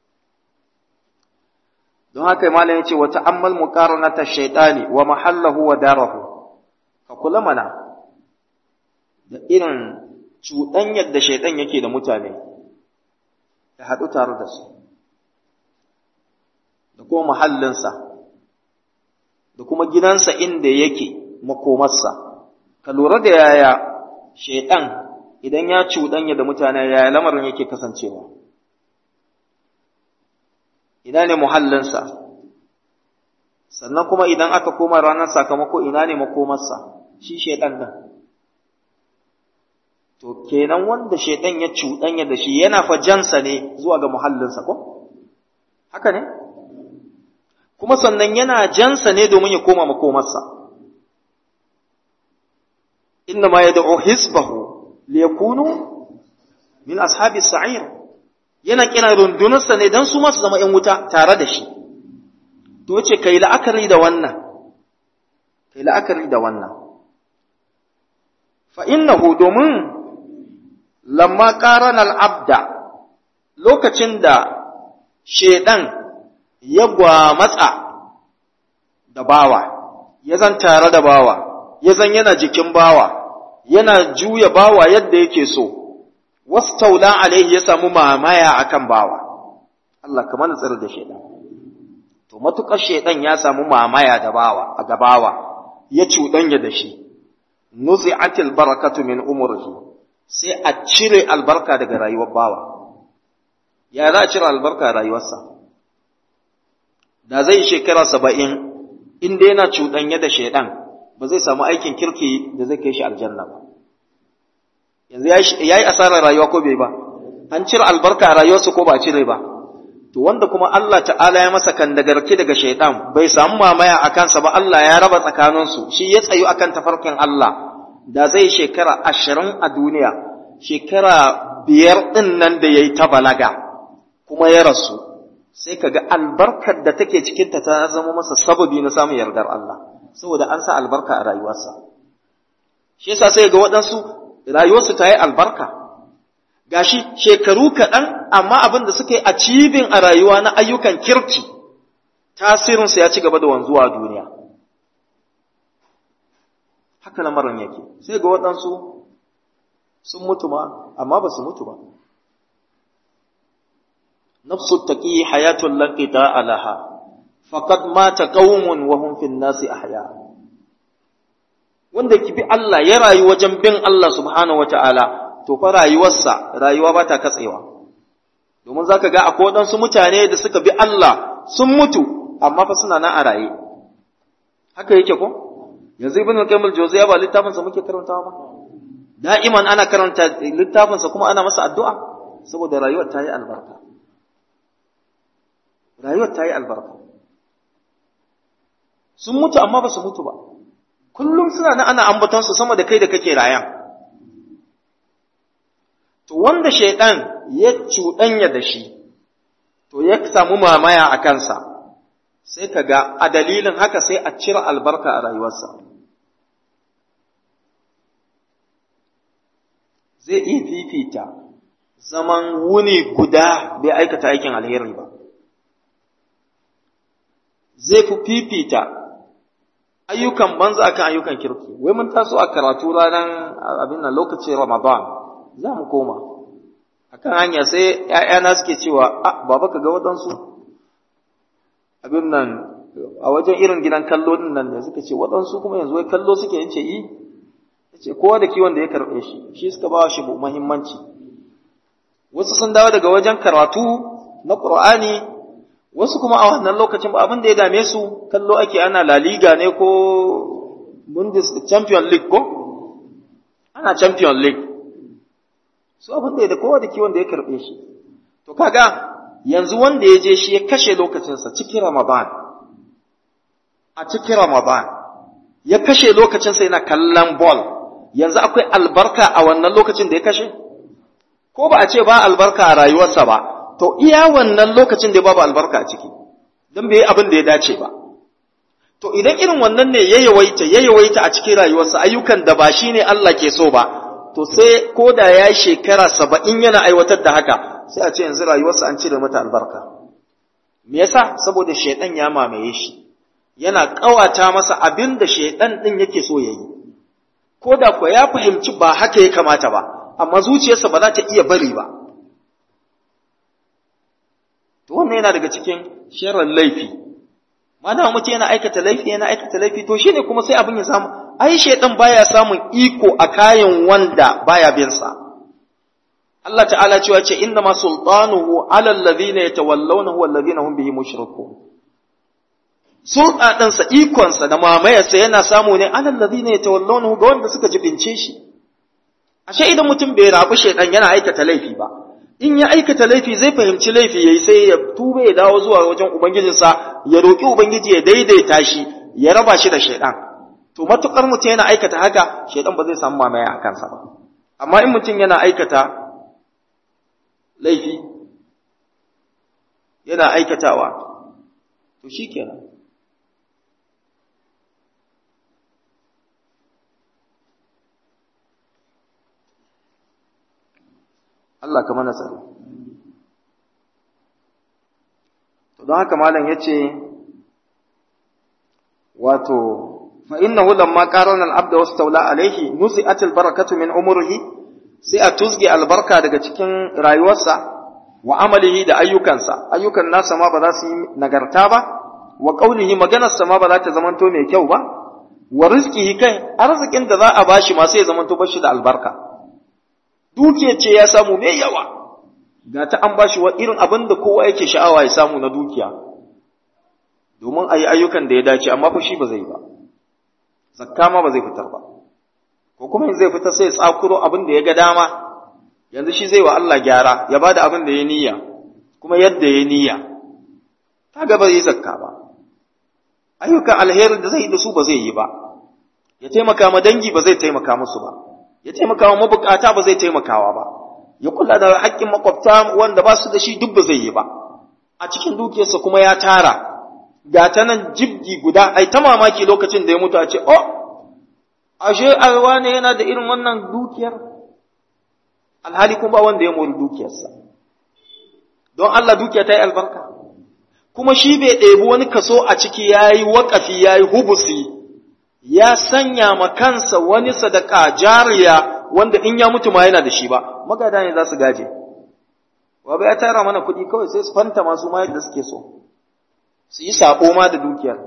don haka malam yace wa ta'ammal muqaranata shaytani wa mahallahu wa darahu ka kula mana da irin cuɗanyar da shaytan yake da mutane ya haɗu tare da su da kuma mahallinsa da kuma gidansa inda yake makomarsa ka lura da yaya shaytan idan ya cuɗanya da mutane yaya lamarin yake kasancewa ina ne muhallinsa sannan kuma idan aka koma ranar sakamako ina ne makomarsa shi shaidan nan to kenan wanda shaidan ya cuɗanya da shi yana fa jansa ne zuwa ga muhallinsa ko haka ne kuma sannan yana jansa ne domin ya koma makomarsa inna ma yad'u hisbahu liyakunu min ashabi sa'ir yana kira rundunarsa ne dan su ma su zama ƴan wuta tare da shi to ce kai la'akari da wannan kai la'akari da wannan fa innahu domin lamma qarana al-abda lokacin da shedan ya gwamatsa da bawa ya zan tare da bawa ya zan yana jikin bawa yana juya bawa yadda yake so wastaula alaihi ya samu mamaya akan bawa Allah kamar tsare da shedan to matukar shedan ya samu mamaya da bawa a gabawa ya cuɗanya da shi nuzi'atil barakatu min umrihi sai a cire albarka daga rayuwar bawa ya za a cire albarka a rayuwarsa da zai shekara saba'in inda yana cuɗanya da shaidan ba zai samu aikin kirki da zai kai shi aljanna ba yanzu ya yi asarar rayuwa ko bai ba an cire albarka a rayuwarsa ko ba a cire ba to wanda kuma Allah ta'ala ya masa kandagarki daga shaidan bai samu mamaya a kansa ba Allah ya raba tsakaninsu shi ya tsayu akan tafarkin Allah da zai shekara ashirin a duniya shekara biyar ɗin nan da ya yi ta balaga kuma ya rasu sai ka ga albarkar da take cikinta ta zama masa sababi na samun yardar Allah saboda an sa albarka a rayuwarsa shi yasa sai ga waɗansu rayuwarsu ta yi albarka gashi shekaru kaɗan amma abin da suka yi a cibin a rayuwa na ayyukan kirki tasirinsu ya ci gaba da wanzuwa a duniya haka lamarin yake sai ga waɗansu sun mutu ma amma ba su mutu ba nafsu taqi hayatul lanqita alaha faqad mata qaumun wa hum fin nasi ahya wanda ki bi Allah ya rayu wajen bin Allah subhanahu wataala to fa rayuwarsa rayuwa ba ta katsewa domin zaka ga akwai waɗansu mutane da suka bi Allah sun mutu amma fa suna nan a raye haka yake ko yanzu ibn al-qayyim al-jawziyya ba littafin sa muke karantawa ba da'iman ana karanta littafin sa kuma ana masa addu'a saboda rayuwar ta yi albarka rayuwar ta yi albarka sun mutu amma ba su mutu ba kullum suna nan ana ambaton su sama da kai da kake rayan to wanda shaidan ya cuɗanya da shi to ya samu mamaya a kansa sai ka ga a dalilin haka sai a cire albarka a rayuwarsa zai iya fifita zaman wuni guda bai aikata aikin alheri ba zai fi fifita ayyukan banza akan ayyukan kirki wai mun taso a karatu ranar abin nan lokacin ramadan za mu koma akan hanya sai ‘ya'yana suke cewa a baba ka ga waɗansu abin nan a wajen irin gidan kallo din nan da suka ce waɗansu kuma yanzu wai kallo suke yin ce yi ya ce kowa da kiwon da ya karɓe shi shi suka ba shi muhimmanci wasu sun dawo daga wajen karatu na ƙur'ani wasu kuma a wannan lokacin ba abin da ya dame su kallo ake ana La Liga ne ko Bundes Champion League ko ana Champion League su abin da ya da kowa da kiwon da ya karɓe shi to kaga yanzu wanda ya je shi ya kashe lokacinsa cikin Ramadan a cikin Ramadan ya kashe lokacinsa yana kallon ball yanzu akwai albarka a wannan lokacin da ya kashe ko ba a ce ba albarka a rayuwarsa ba to iya wannan lokacin da babu albarka a ciki don bai yi abin da ya dace ba to idan irin wannan ne ya yawaita ya yawaita a cikin rayuwarsa ayyukan da ba shi ne Allah ke so ba to sai ko da ya yi shekara saba'in yana aiwatar da haka sai a ce yanzu rayuwarsa an cire mata albarka me yasa saboda shaidan ya mamaye shi yana ƙawata masa abin da shaidan ɗin yake so ya yi ko da kuwa ya fahimci ba haka ya kamata ba amma zuciyarsa ba za ta iya bari ba to wannan yana daga cikin sharar laifi mana mutum yana aikata laifi yana aikata laifi to shine kuma sai abin ya samu ai shaidan baya samun iko a kayan wanda baya bin sa Allah ta'ala cewa ce inna ma sultanuhu ala alladhina yatawallawnahu walladhina hum bihi mushrikun sulɗaɗinsa ikonsa da mamayarsa yana samu ne alal ladina yatawallawnahu ga wanda suka jibince shi ashe idan mutum bai rabu shaidan yana aikata laifi ba in ya aikata laifi zai fahimci laifi yayi sai ya tuba ya dawo zuwa wajen ubangijinsa ya roki ubangiji ya daidaita shi ya raba shi da shaidan to matukar mutum yana aikata haka shaidan ba zai samu mamaya a kansa ba amma in mutum yana aikata laifi yana aikatawa to shikenan Allah ka mana tsaro. To don haka malam ya ce, wato, fa innahu lamma qarana al-abd wastawla alayhi nuzi'at al-barakatu min umrihi sai a tuzge albarka daga cikin rayuwarsa wa amalihi da ayyukansa ayyukan nasa ma ba za su yi nagarta ba wa qaulihi maganarsa ma ba za ta zamanto mai kyau ba wa rizqihi kai arzikin da za a bashi ma sai ya zamanto bashi da albarka dukiya ce ya samu mai yawa ga ta an bashi wa irin abin da kowa yake sha'awa ya samu na dukiya domin a yi ayyukan da ya dace amma fa shi ba zai ba zakka ma ba zai fitar ba ko kuma zai fitar sai ya tsakuro abin da ya ga dama yanzu shi zai wa Allah gyara ya bada abin da ya niyya kuma yadda ya niyya kaga ba zai zakka ba ayyukan alherin da zai yi da su ba zai yi ba ya taimaka ma dangi ba zai taimaka musu ba ya taimaka wa mabukata ba zai taimakawa ba ya kula da haƙƙin makwabta wanda ba su da shi duk ba zai yi ba a cikin dukiyarsa kuma ya tara ga ta nan jibgi guda ai ta mamaki lokacin da ya mutu a ce oh ashe alwa ne yana da irin wannan dukiyar alhali kuma ba wanda ya mori dukiyarsa don Allah dukiya ta yi albarka kuma shi bai ɗebi wani kaso a ciki ya yi waƙafi ya yi hubusi ya sanya ma kansa wani sadaka jariya wanda in ya mutu ma yana da shi ba magada ne za su gaje wa bai ya tara mana kuɗi kawai sai su fanta masu ma yadda suke so su yi saƙo ma da dukiyar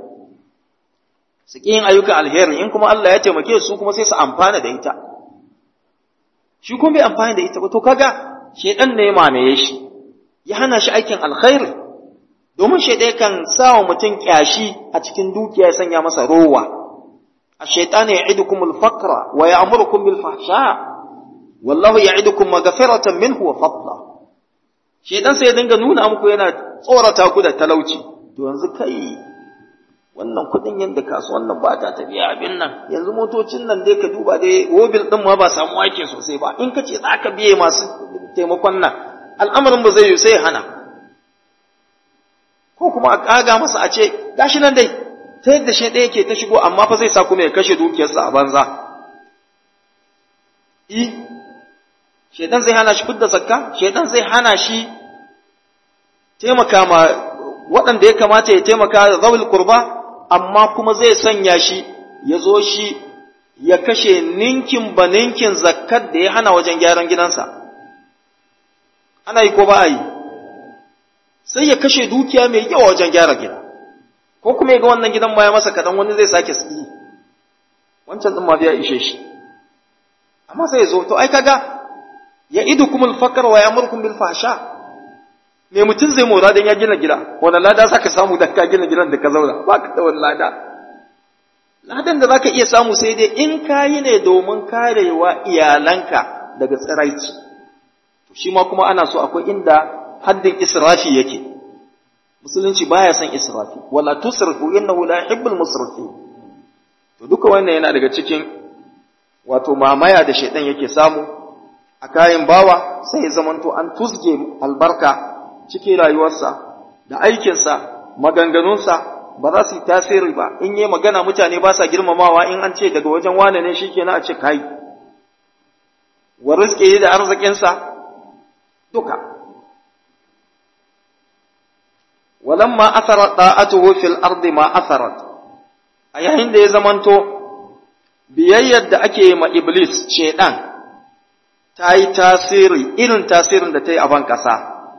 su ƙi yin ayyukan alheri in kuma Allah ya taimake su kuma sai su amfana da ita shi kuma bai amfana da ita ba to kaga shedan ne ya mamaye shi ya hana shi aikin alkhairi domin shaiɗai kan sa wa mutum ƙyashi a cikin dukiya ya sanya masa rowa الشيطان يعدكم الفقر ويأمركم بالفحشاء والله يعدكم مغفرة منه وفضلا shaitan sai ya dinga nuna muku yana tsorata ku da talauci to yanzu kai wannan kudin yanda kasuwan nan ba ta tafiya abin nan yanzu motocin nan dai ka duba dai wobil din ma ba samu ake sosai ba in ka ce za ka biye masu taimakon nan al'amarin ba zai yi sai hana ko kuma a kaga masa a ce gashi nan dai ta yadda shi ɗaya ke ta shigo amma fa zai sa kuma ya kashe dukiyarsa a banza. I, shaidan zai hana shi fidda zakka, shaidan zai hana shi taimaka ma waɗanda ya kamata ya taimaka zawil kurba, amma kuma zai sanya shi ya zo shi ya kashe ninkin ba ninkin zakkar da ya hana wajen gyaran gidansa. Ana yi ko ba a yi, sai ya kashe dukiya mai yawa wajen gyara gida. ko kuma ga wannan gidan ma ya masa kadan wani zai sake yi wancan din ma biya ishe shi amma sai ya zo to ai kaga ya idukumul fakar wa ya'murukum bil fahsha me mutum zai mora dan ya gina gida wannan lada zaka samu da ka gina gidan da ka zauna ba ka da wannan lada ladan da zaka iya samu sai dai in kayi ne domin karewa iyalanka daga tsiraici to shi ma kuma ana so akwai inda haddin israfi yake musulunci baya son israfi wala tusrifu innahu la yuhibbul musrifin to duka wannan yana daga cikin wato mamaya da shaidan yake samu a kayan bawa sai ya zamanto an tusge albarka cikin rayuwarsa da aikinsa maganganunsa ba za su yi tasiri ba in yi magana mutane ba sa girmamawa in an ce daga wajen wane ne shikenan a ce kai wa rizqi da arzikinsa duka ولما أثرت طاعته في الأرض ما أثرت أيهن da ya zamanto biyayyar da ake ma Iblis shaiɗan ta yi tasiri irin tasirin da ta yi a ban ƙasa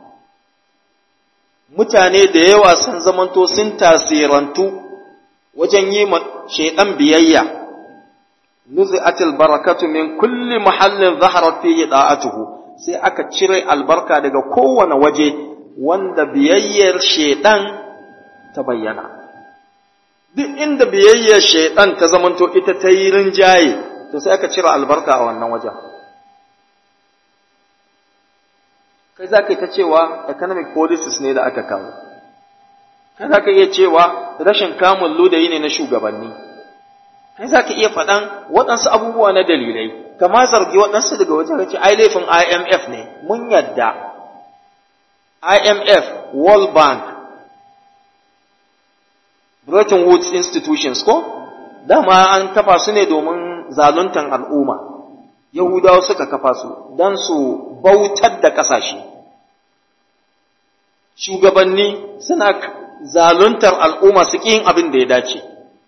mutane da yawa sun zamanto sun tasirantu wajen yi ma shaiɗan biyayya nuzi'atil barakatu min kulli mahallin zaharat fihi da'atuhu sai aka cire albarka daga kowane waje wanda biyayyar shaidan ta bayyana duk inda biyayyar shaidan ta zamanto ita ta yi rinjaye to sai aka cire albarka a wannan wajen kai za ka yi ta cewa economic policies ne da aka kawo kai za ka iya cewa rashin kamun ludayi ne na shugabanni kai za ka iya faɗan waɗansu abubuwa na dalilai kama zargi waɗansu daga wajen ce ai laifin IMF ne mun yadda IMF World Bank Bretton Woods institutions ko dama an kafa su ne domin zaluntan al'umma Yahudawa suka kafa su don su bautar da ƙasashe shugabanni suna zaluntar al'umma su yin abin da ya dace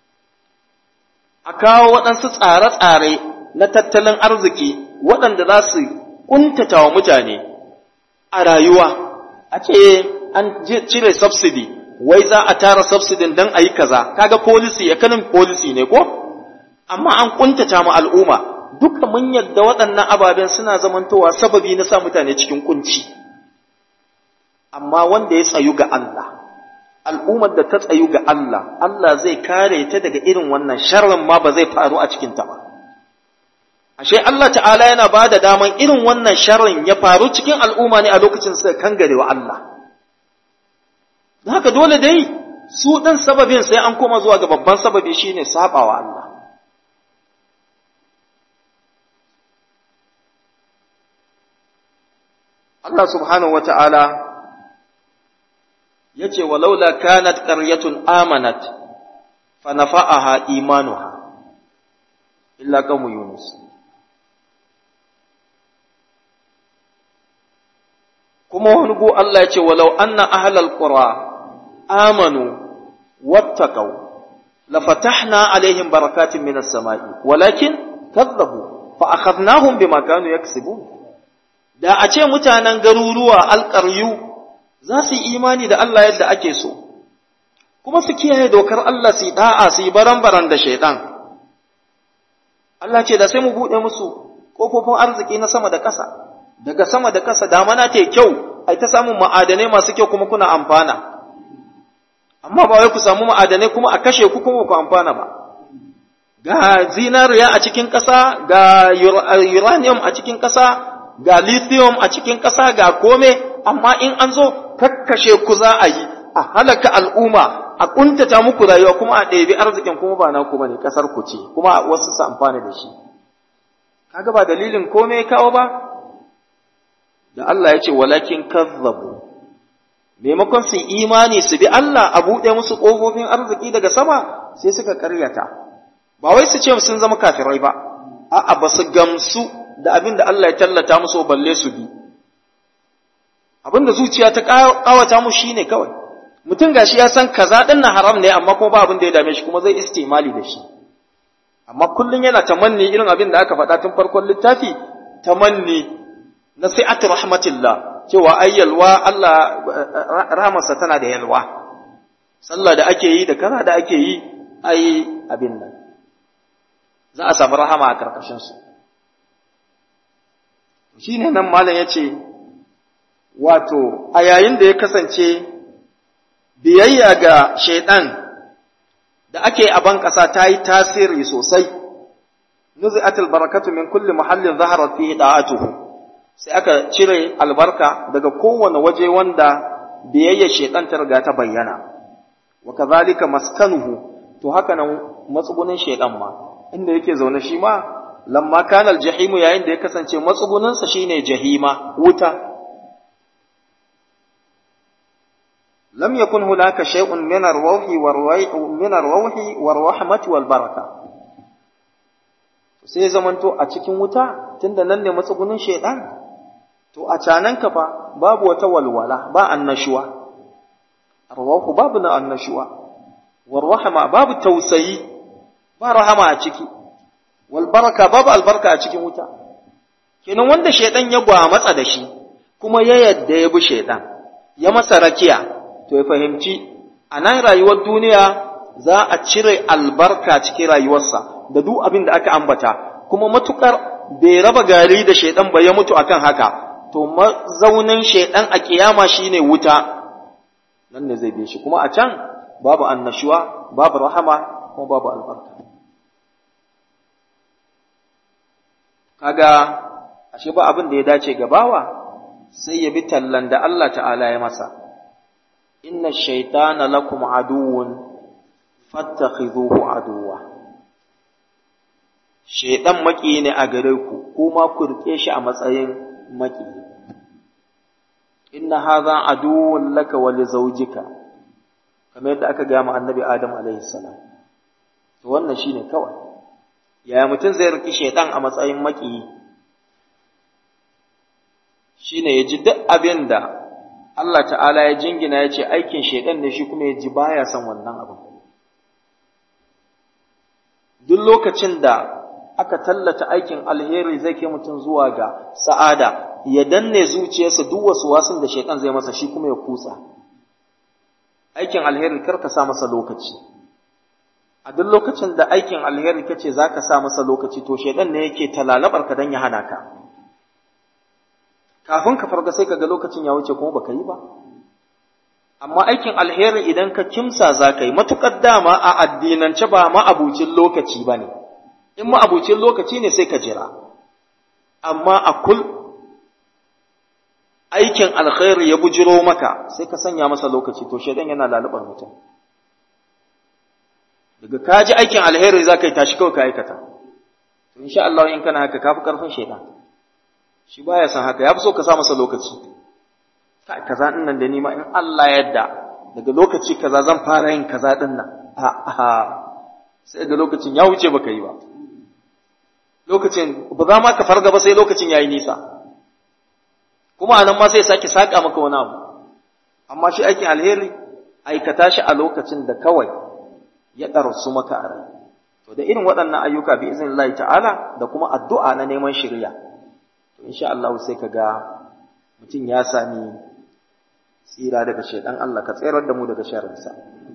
a kawo waɗansu tsare-tsare na tattalin arziki waɗanda za su ƙuntata wa mutane a rayuwa a ce an cire subsidy wai za a tara subsidin don a yi kaza kaga policy economic policy ne ko amma an ƙuntata mu al'umma duka mun yadda waɗannan ababen suna zamantowa sababi na sa mutane cikin kunci amma wanda ya tsayu ga Allah al'ummar da ta tsayu ga Allah Allah zai kare ta daga irin wannan sharrin ma ba zai faru a cikin ta ba ashe Allah ta'ala yana ba da daman irin wannan sharrin ya faru cikin al'umma ne a lokacin suka kangare wa Allah haka dole dai su ɗin sababin sai an koma zuwa ga babban sababi shine sabawa Allah Allah subhanahu wa ta'ala ya ce, Walaula kanat ƙaryatun amanat, fa nafa'aha imanuha, illa kamu Yunus. Kuma wani gu Allah ya ce, Walau anna ahlal qura amanu wattaqaw lafatahna alaihim barakatin minas sama'i walakin kadzabu fa akhadnahum bima kanu yaksibun da a ce mutanen garuruwa alƙaryu za su yi imani da Allah yadda ake so, kuma su kiyaye dokar Allah su yi ɗa'a su yi baran-baran da shaiɗan. Allah ce da sai mu buɗe musu ƙofofin arziki na sama da ƙasa, daga sama da ƙasa damana ta kyau, ai ta samun ma'adanai masu kyau kuma kuna amfana. Amma ba wai ku samu ma'adanai kuma a kashe ku kuma ku amfana ba. Ga zinariya a cikin ƙasa, ga uranium a cikin ƙasa, ga lithium a cikin ƙasa ga kome, amma in an zo kakkashe ku za a yi, a halaka al'umma, a ƙuntata muku rayuwa kuma a ɗebi arzikin kuma ba naku ba ne ƙasar ku ce, kuma wasu su amfani da shi. Kaga ba dalilin kome kawo ba? Da Allah ya ce, walakin kazzabu. Maimakon su imani su bi Allah a buɗe musu ƙofofin arziki daga sama sai suka ƙaryata. Ba wai su ce sun zama kafirai ba, a'a ba su gamsu da abin da Allah ya tallata musu balle su bi abin da zuciya ta kawata mu shine kawai mutum gashi ya san kaza din na haram ne amma kuma ba abin da ya dame shi kuma zai istimali da shi amma kullun yana tamanni irin abin da aka faɗa tun farkon littafi tamanni na sai'atu rahmatillah cewa ai yalwa Allah rahmarsa tana da yalwa sallah da ake yi da kaza da ake yi ai abin nan za a samu rahama a karkashin su shi ne nan malam ya ce, Wato, a yayin da ya kasance biyayya ga shaiɗan da ake a ban ƙasa ta yi tasiri sosai, nuzi'atul barakatu min kulli muhallin zaharar fi da'atuhu sai aka cire albarka daga kowane waje wanda biyayya shaiɗan ta riga ta bayyana, wa kazalika maskanuhu, to haka nan matsugunin shaiɗan ma, inda yake zaune shi ma lamma kana aljahimu yayin da ya kasance matsugunansa shine jahima wuta lam yakun hunaka shay'un min ar-ruhi war-ruhi min ar-ruhi war-rahmati wal-baraka sai zamanto a cikin wuta tunda nan ne matsugunin shaydan to a canan ka fa babu wata walwala ba annashuwa ar-ruhu babu na annashuwa war-rahma babu tausayi ba rahama a ciki walbaraka babu albarka a cikin wuta kenan wanda shaidan ya gwamatsa da shi kuma ya yadda ya bi shaidan ya masa rakiya to ya fahimci a nan rayuwar duniya za a cire albarka cikin rayuwarsa da duk abin da aka ambata kuma matukar bai raba gari da shaidan ba ya mutu akan haka to mazaunin shaidan a kiyama shine wuta nan ne zai bi shi kuma a can babu annashuwa babu rahama kuma babu albarka kaga ashe ba abin da ya dace ga bawa sai ya bi tallan da Allah ta'ala ya masa inna shaytana lakum aduwwun fattakhidhuhu aduwwa shaydan maki ne a gare ku kuma ku rike shi a matsayin maki inna hadha aduwwun laka wa li zawjika kamar yadda aka ga mu annabi adam alaihi salam to wannan shine kawai yaya mutum zai riki shaydan a matsayin maki shine ya ji duk abin da Allah ta'ala ya jingina ya ce aikin shaidan ne shi kuma ya ji baya son wannan abin. Duk lokacin da aka tallata aikin alheri zai kai mutum zuwa ga sa'ada, ya danne zuciyarsa duk wasu wasun da shaidan zai masa shi kuma ya kutsa. Aikin alheri kar ka sa masa lokaci. A duk lokacin da aikin alheri kace za ka sa masa lokaci to shaidan ne yake talalabar ka don ya hana ka. kafin ka farga sai kaga lokacin ya wuce kuma baka yi ba amma aikin alheri idan ka kimsa za ka yi matukar dama a addinance ba ma'abucin lokaci ba ne in ma'abucin lokaci ne sai ka jira amma a kul aikin alkhairi ya bujiro maka sai ka sanya masa lokaci to shaidan yana lalubar mutum daga ka ji aikin alheri za ka yi tashi kawai ka aikata to insha Allah in kana haka kafi karfin shaidan shi baya san haka ya fi so ka sa masa lokaci kai kaza din nan da ni ma in Allah yadda daga lokaci kaza zan fara yin kaza din nan a a sai da lokacin ya wuce baka yi ba lokacin ba za ma ka farga ba sai lokacin yayi nisa kuma anan ma sai sake saka maka wani abu amma shi aikin alheri aikata shi a lokacin da kawai ya ɗarsu maka a rai to da irin waɗannan ayyuka bi iznillahi ta'ala da kuma addu'a na neman shirya insha Allah sai ka ga mutum ya sami tsira daga shaidan Allah ka tsayar da mu daga sharrinsa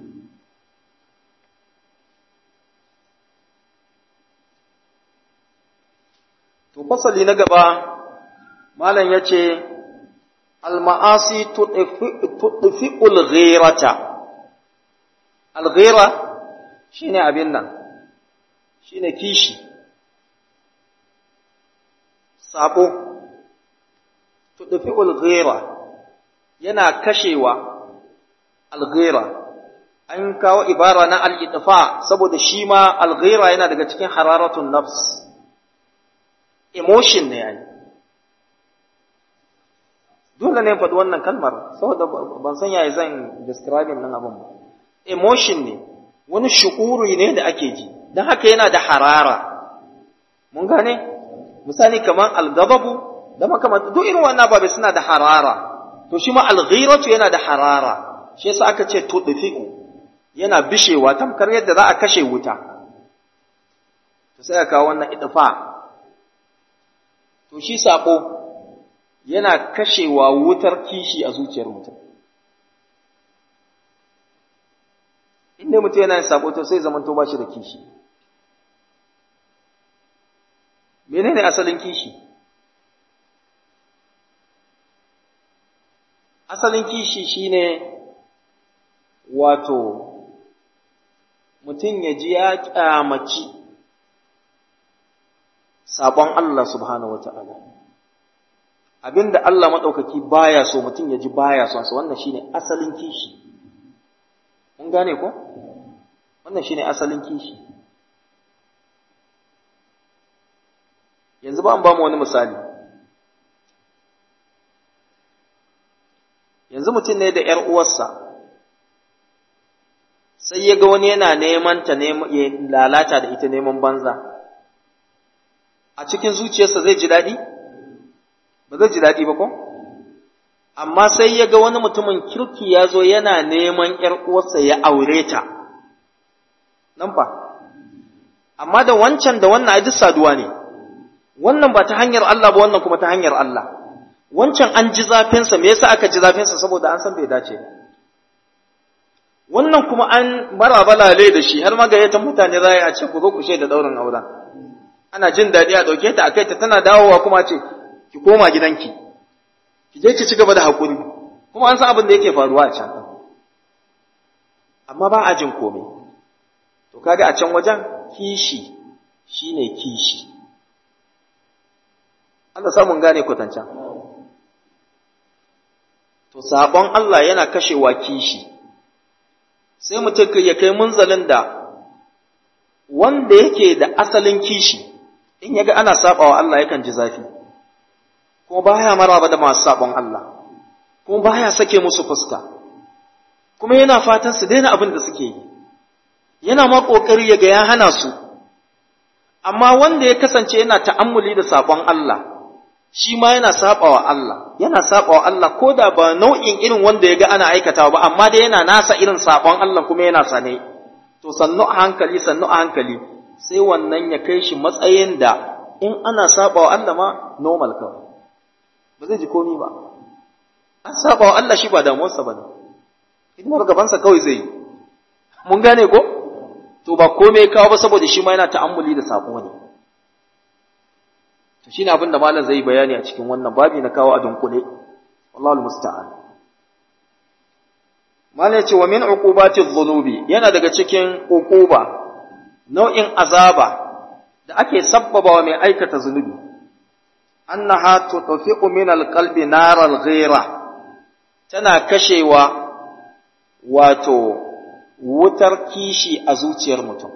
to fasali na gaba malam ya ce alma'asi tudfi'ul ghirata al-ghira shine abin nan shine kishi sabo tudfi ulghira yana kashewa alghira an kawo ibara na al-idfa saboda shi ma alghira yana daga cikin hararatun nafs emotion ne yayi dole ne faɗi wannan kalmar saboda ban san yaya zan describing nan abin ba emotion ne wani shu'uri ne da ake ji don haka yana da harara mun gane misali kamar algababu da makamanta duk irin wannan babu suna da harara to shi ma alghiratu yana da harara shi yasa aka ce tudfi'u yana bishewa tamkar yadda za a kashe wuta to sai aka kawo wannan idfa to shi sako yana kashewa wutar kishi a zuciyar mutum inda mutum yana yin sako to sai zamanto ba shi da kishi menene asalin kishi asalin kishi shine wato mutum ya ji ya kyamaci sabon Allah subhanahu wata'ala abinda Allah maɗaukaki baya so mutum ya ji baya son sa wannan shine asalin kishi mun gane ko wannan shine asalin kishi yanzu ba an ba mu wani misali yanzu mutum ne da ‘yar uwarsa sai ya ga wani yana neman ta ya lalata da ita neman banza a cikin zuciyarsa zai ji daɗi ba zai ji daɗi ba ko amma sai ya ga wani mutumin kirki ya zo yana neman ‘yar uwarsa ya aure ta nan fa amma da wancan da wannan duk saduwa ne wannan ba ta hanyar Allah ba wannan kuma ta hanyar Allah wancan an ji zafinsa me yasa aka ji zafinsa saboda an san bai dace ba wannan kuma an mara balale da shi har magayyatan mutane za a ce ku zo ku shaida daurin auren ana jin daɗi a ɗauke ta a kai ta tana dawowa kuma ce ki koma gidanki ki je ki ci gaba da haƙuri kuma an san abin da yake faruwa a can amma ba a jin komai to kaga a can wajen kishi shine kishi Allah samun gane kwatancan to sabon Allah yana kashewa kishi sai mutum ya kai munzalin da wanda yake da asalin kishi in yaga ana sabawa Allah yakan ji zafi kuma baya maraba da masu sabon Allah kuma baya sake musu fuska kuma yana fatan su daina abin da suke yi yana ma kokari ya ga ya hana su amma wanda ya kasance yana ta'ammuli da sabon Allah shi ma yana sabawa Allah yana sabawa Allah ko da ba nau'in irin wanda ya ga ana aikatawa ba amma dai yana nasa irin sabon Allah kuma yana sane to sannu a hankali sannu a hankali sai wannan ya kai shi matsayin da in ana sabawa Allah ma normal kawai ba zai ji komi ba an sabawa Allah shi ba damuwarsa ba ne hidimar gabansa kawai zai yi mun gane ko to ba komai kawo ba saboda shi ma yana ta'ammuli da sabo ne to shine abin da malam zai bayani a cikin wannan babi na kawo a dunkule wallahu musta'an malam ce wa min uqubati dhunubi yana daga cikin uquba nau'in azaba da ake sabbaba wa mai aikata zunubi annaha tutfi'u min alqalbi nar alghira tana kashewa wato wutar kishi a zuciyar mutum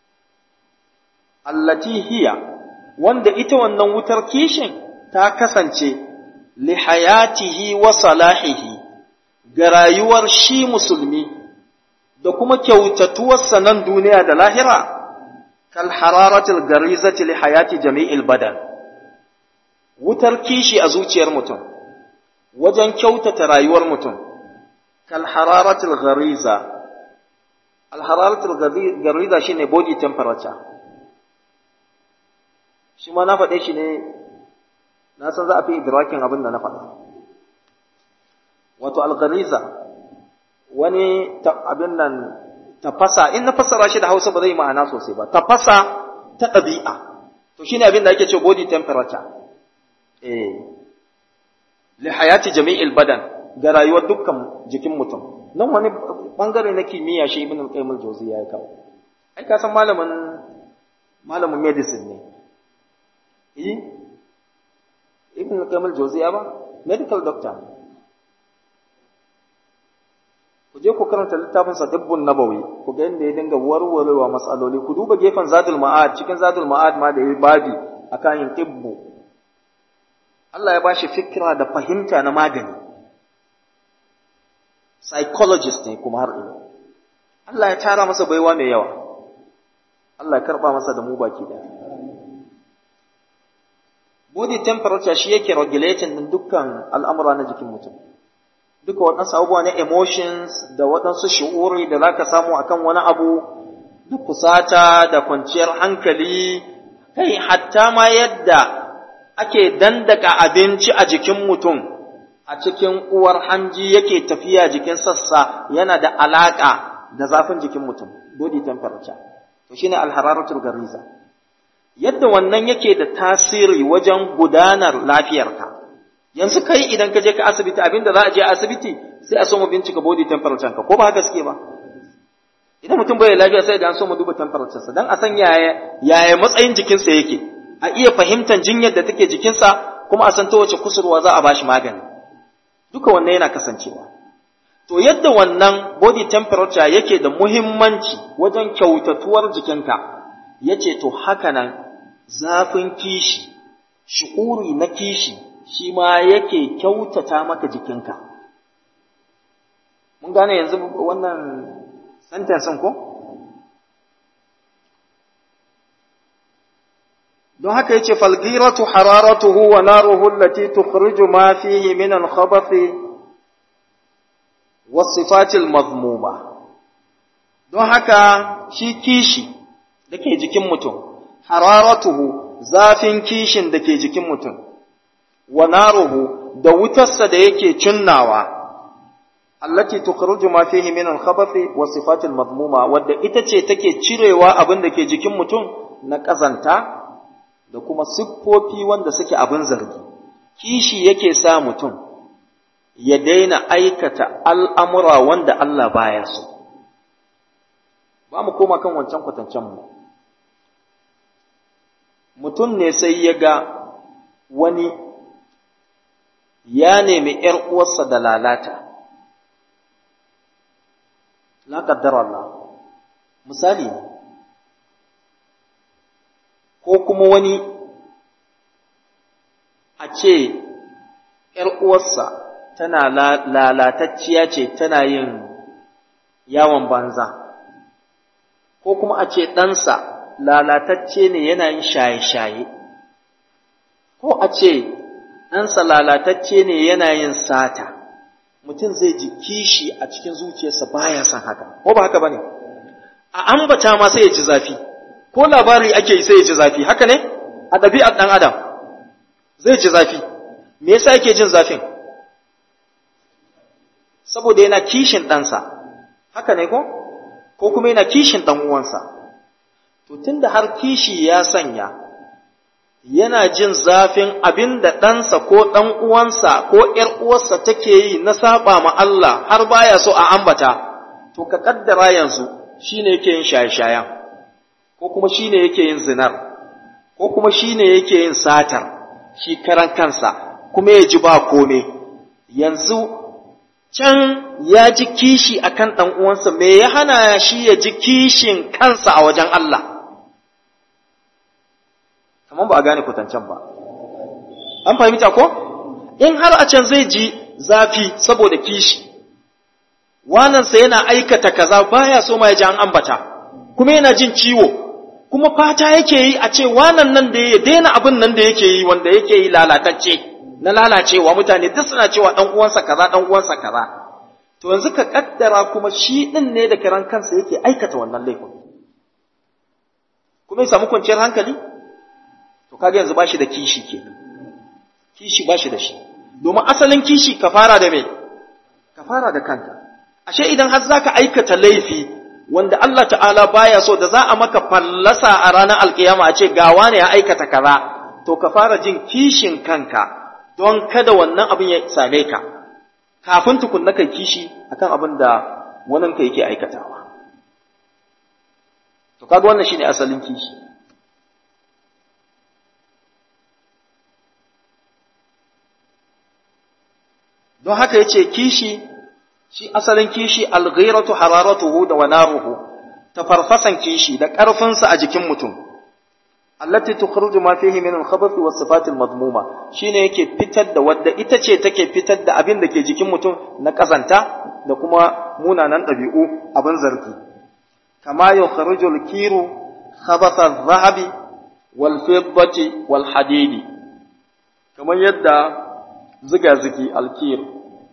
allati hiya wanda ita wannan wutar kishin ta kasance li hayatihi wa salahihi ga rayuwar shi musulmi da kuma kyautatuwarsa nan duniya da lahira kal hararatil garizati li hayati jami'il badan wutar kishi a zuciyar mutum wajen kyautata rayuwar mutum kal hararatil gariza al hararatil gariza shine body temperature shi ma na faɗe shi ne na san za a fi idrakin abin da na faɗa wato alghariza wani abin nan tafasa in na fassara shi da hausa ba zai ma'ana sosai ba tafasa ta ɗabi'a to shine abin da ake ce body temperature eh li hayati jami'il badan ga rayuwar dukkan jikin mutum nan wani bangare na kimiyya shi ibn al-qayyim al-jawziyya ya kawo ai ka san malamin malamin medicine ne eh ibn al-qayyim al-jawziyya ba medical doctor ku je ku karanta littafin sa dubbun nabawi ku ga inda ya dinga warwarewa matsaloli ku duba gefen zadul ma'ad cikin zadul ma'ad ma da yayi babi akan yin tibbu Allah ya bashi fikira da fahimta na magani psychologist ne kuma har ina Allah ya tara masa baiwa mai yawa Allah ya karba masa da mu baki daya body temperature shi yake regulating din dukkan al'amura na jikin mutum duka waɗansu abubuwa na emotions da waɗansu shi'uri da zaka samu akan wani abu da kusata da kwanciyar hankali kai hatta ma yadda ake dandaka abinci a jikin mutum a cikin uwar hanji yake tafiya jikin sassa yana da alaƙa da zafin jikin mutum body temperature to shine alhararatul gariza yadda wannan yake da tasiri wajen gudanar lafiyarka yanzu kai idan ka je ka asibiti abinda za a je asibiti sai a so mu bincika body temperature ka ko ba haka suke ba idan mutum bai lafiya sai da an so mu duba temperature sa dan a san yaya yaya matsayin jikinsa yake a iya fahimtar jinyar da take jikinsa kuma a san ta wace kusurwa za a bashi magani duka wannan yana kasancewa to yadda wannan body temperature yake da muhimmanci wajen kyautatuwar jikinka yace to haka nan zafin kishi shi'uri na kishi shi ma yake kyautata maka jikinka mun gane yanzu wannan sentence ko don haka yace falgiratu hararatuhu wa naruhu allati tukhriju ma fihi min al-khabathi was-sifati al-madhmuma don haka shi kishi dake jikin mutum hararatuhu zafin kishin dake jikin mutum wa naruhu da wutarsa da yake cinnawa allati tukhruju ma fihi min al-khabathi was-sifati al-madhmuma wadda ita ce take cirewa abin da ke jikin mutum na kazanta da kuma siffofi wanda suke abin zargi kishi yake sa mutum ya daina aikata al'amura wanda Allah baya so ba mu koma kan wancan kwatancen mu mutum ne sai ya ga wani ya nemi ‘yar uwarsa da lalata la qaddar Allah misali ne ko kuma wani a ce ‘yar uwarsa tana lalatacciya ce tana yin yawon banza ko kuma a ce ɗansa lalatacce ne yana yin shaye-shaye ko a ce ɗansa lalatacce ne yana yin sata mutum zai ji kishi a cikin zuciyarsa baya son haka ko ba haka bane a ambata ma sai ya ji zafi ko labari ake yi sai ya ji zafi haka ne a ɗabi'ar ɗan adam zai ji zafi me yasa yake jin zafin saboda yana kishin ɗansa haka ne ko ko kuma yana kishin ɗan uwansa to tunda har kishi ya sanya yana jin zafin abin da ɗansa ko ɗan uwansa ko ‘yar uwarsa take yi na saba ma Allah har baya so a ambata, to ka ƙaddara yanzu shi ne yake yin shaye-shayen, ko kuma shi ne yake yin zinar, ko kuma shi ne yake yin satar, shi karan kansa, kuma ya ji ba kome. Yanzu can ya ji kishi a kan ɗan uwansa, me ya hana shi ya ji kishin kansa a wajen Allah? kamar ba a gane kwatancen ba. An fahimta ko? In har a can zai ji zafi saboda kishi, wanansa yana aikata kaza baya so ma ya ji an ambata, kuma yana jin ciwo, kuma fata yake yi a ce wanan nan da ya daina abin nan da yake yi wanda yake yi lalatacce, na lalacewa mutane duk suna cewa ɗan uwansa kaza ɗan uwansa kaza. To yanzu ka kaddara kuma shi ɗin ne da kiran kansa yake aikata wannan laifin. Kuma ya samu kwanciyar hankali? to kaga yanzu bashi da kishi ke kishi bashi da shi domin asalin kishi ka fara da me ka fara da kanka ashe idan har zaka aikata laifi wanda Allah ta'ala baya so da za a maka fallasa a ranar alkiyama a ce gawa ne ya aikata kaza to ka fara jin kishin kanka don kada wannan abin ya same ka kafin tukunna kai kishi akan abin da wannan ka yake aikatawa to kaga wannan shine asalin kishi don haka ya ce kishi shi asalin kishi alghairatu hararatuhu da wanaruhu ta farfasan kishi da ƙarfinsa a jikin mutum allati tukhruju ma fihi min al-khabath wa sifat al-madmuma shine yake fitar da wadda ita ce take fitar da abin da ke jikin mutum na kazanta da kuma munanan ɗabi'u abin zargi kama yukhruju al-kiru khabath adh-dhahabi wal fiddati wal hadidi kamar yadda ziga-zigi alkir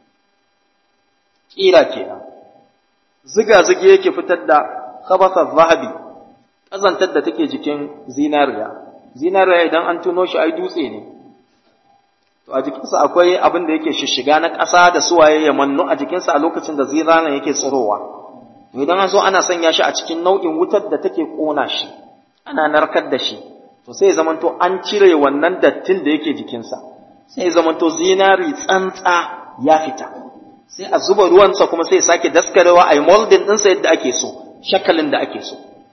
ƙira kenan ziga-zigi yake fitar da khabasa zahabi ƙazantar da take jikin zinariya zinariya idan an tuno shi ai dutse ne to a jikinsa akwai abin da yake shishiga na ƙasa da suwaye ya mannu a jikinsa a lokacin da zinariya yake tsirowa to idan an so ana sanya shi a cikin nau'in wutar da take ƙona shi ana narkar da shi to sai ya zamanto an cire wannan dattin da yake jikinsa sai zamanto zinari tsantsa ya fita sai a zuba ruwansa kuma sai sake daskarewa a yi moldin ɗinsa yadda ake so shakalin da ake so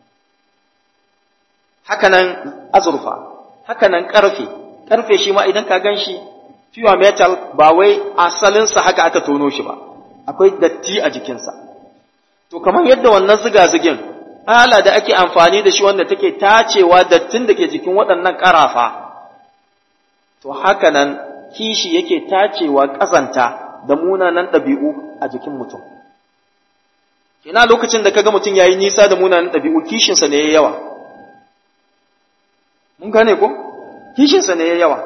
hakanan azurfa hakanan ƙarfe ƙarfe shi ma idan ka gan shi pure metal ba wai asalinsa haka aka tono shi ba akwai datti a jikinsa to kamar yadda wannan ziga-zigin ala da ake amfani da shi wanda take tacewa dattin da ke jikin waɗannan ƙarafa to haka nan kishi yake tacewa ƙazanta da munanan ɗabi'u a jikin mutum. Kina lokacin da kaga mutum yayi nisa da munanan ɗabi'u kishinsa ne ya yawa. Mun gane ko? Kishinsa ne ya yawa.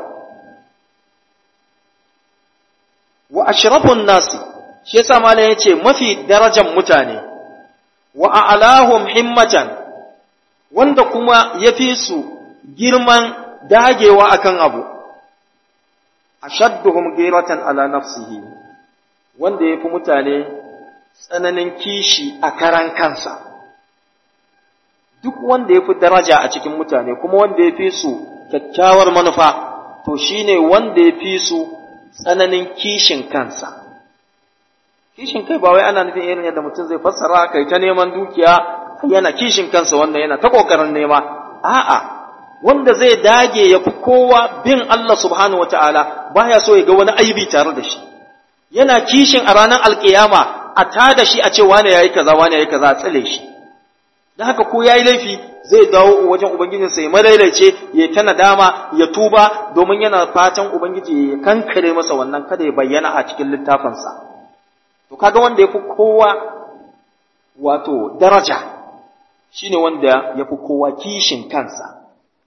Wa ashrafun nasi, shi yasa malam yace mafi darajan mutane, wa a'lahum himmatan, wanda kuma ya fi su girman dagewa akan abu. ashadduhum ghiratan ala nafsihi wanda yafi mutane tsananin kishi a karan kansa duk wanda yafi daraja a cikin mutane kuma wanda yafi su kyakkyawar manufa to shine wanda yafi su tsananin kishin kansa kishin kai ba wai ana nufin irin yadda mutum zai fassara kai ta neman dukiya yana kishin kansa wannan yana ta kokarin nema a'a wanda zai dage ya fi kowa bin Allah subhanahu wataala baya so ya ga wani aibi tare da shi yana kishin a ranar alkiyama a tada shi a ce wane yayi kaza wane yayi kaza a tsale shi dan haka ko yayi laifi zai dawo wajen ubangijinsa ya madaidaice ya ta nadama ya tuba domin yana fatan ubangiji ya kankare masa wannan kada ya bayyana a cikin littafinsa to kaga wanda yafi kowa wato daraja shine wanda yafi kowa kishin kansa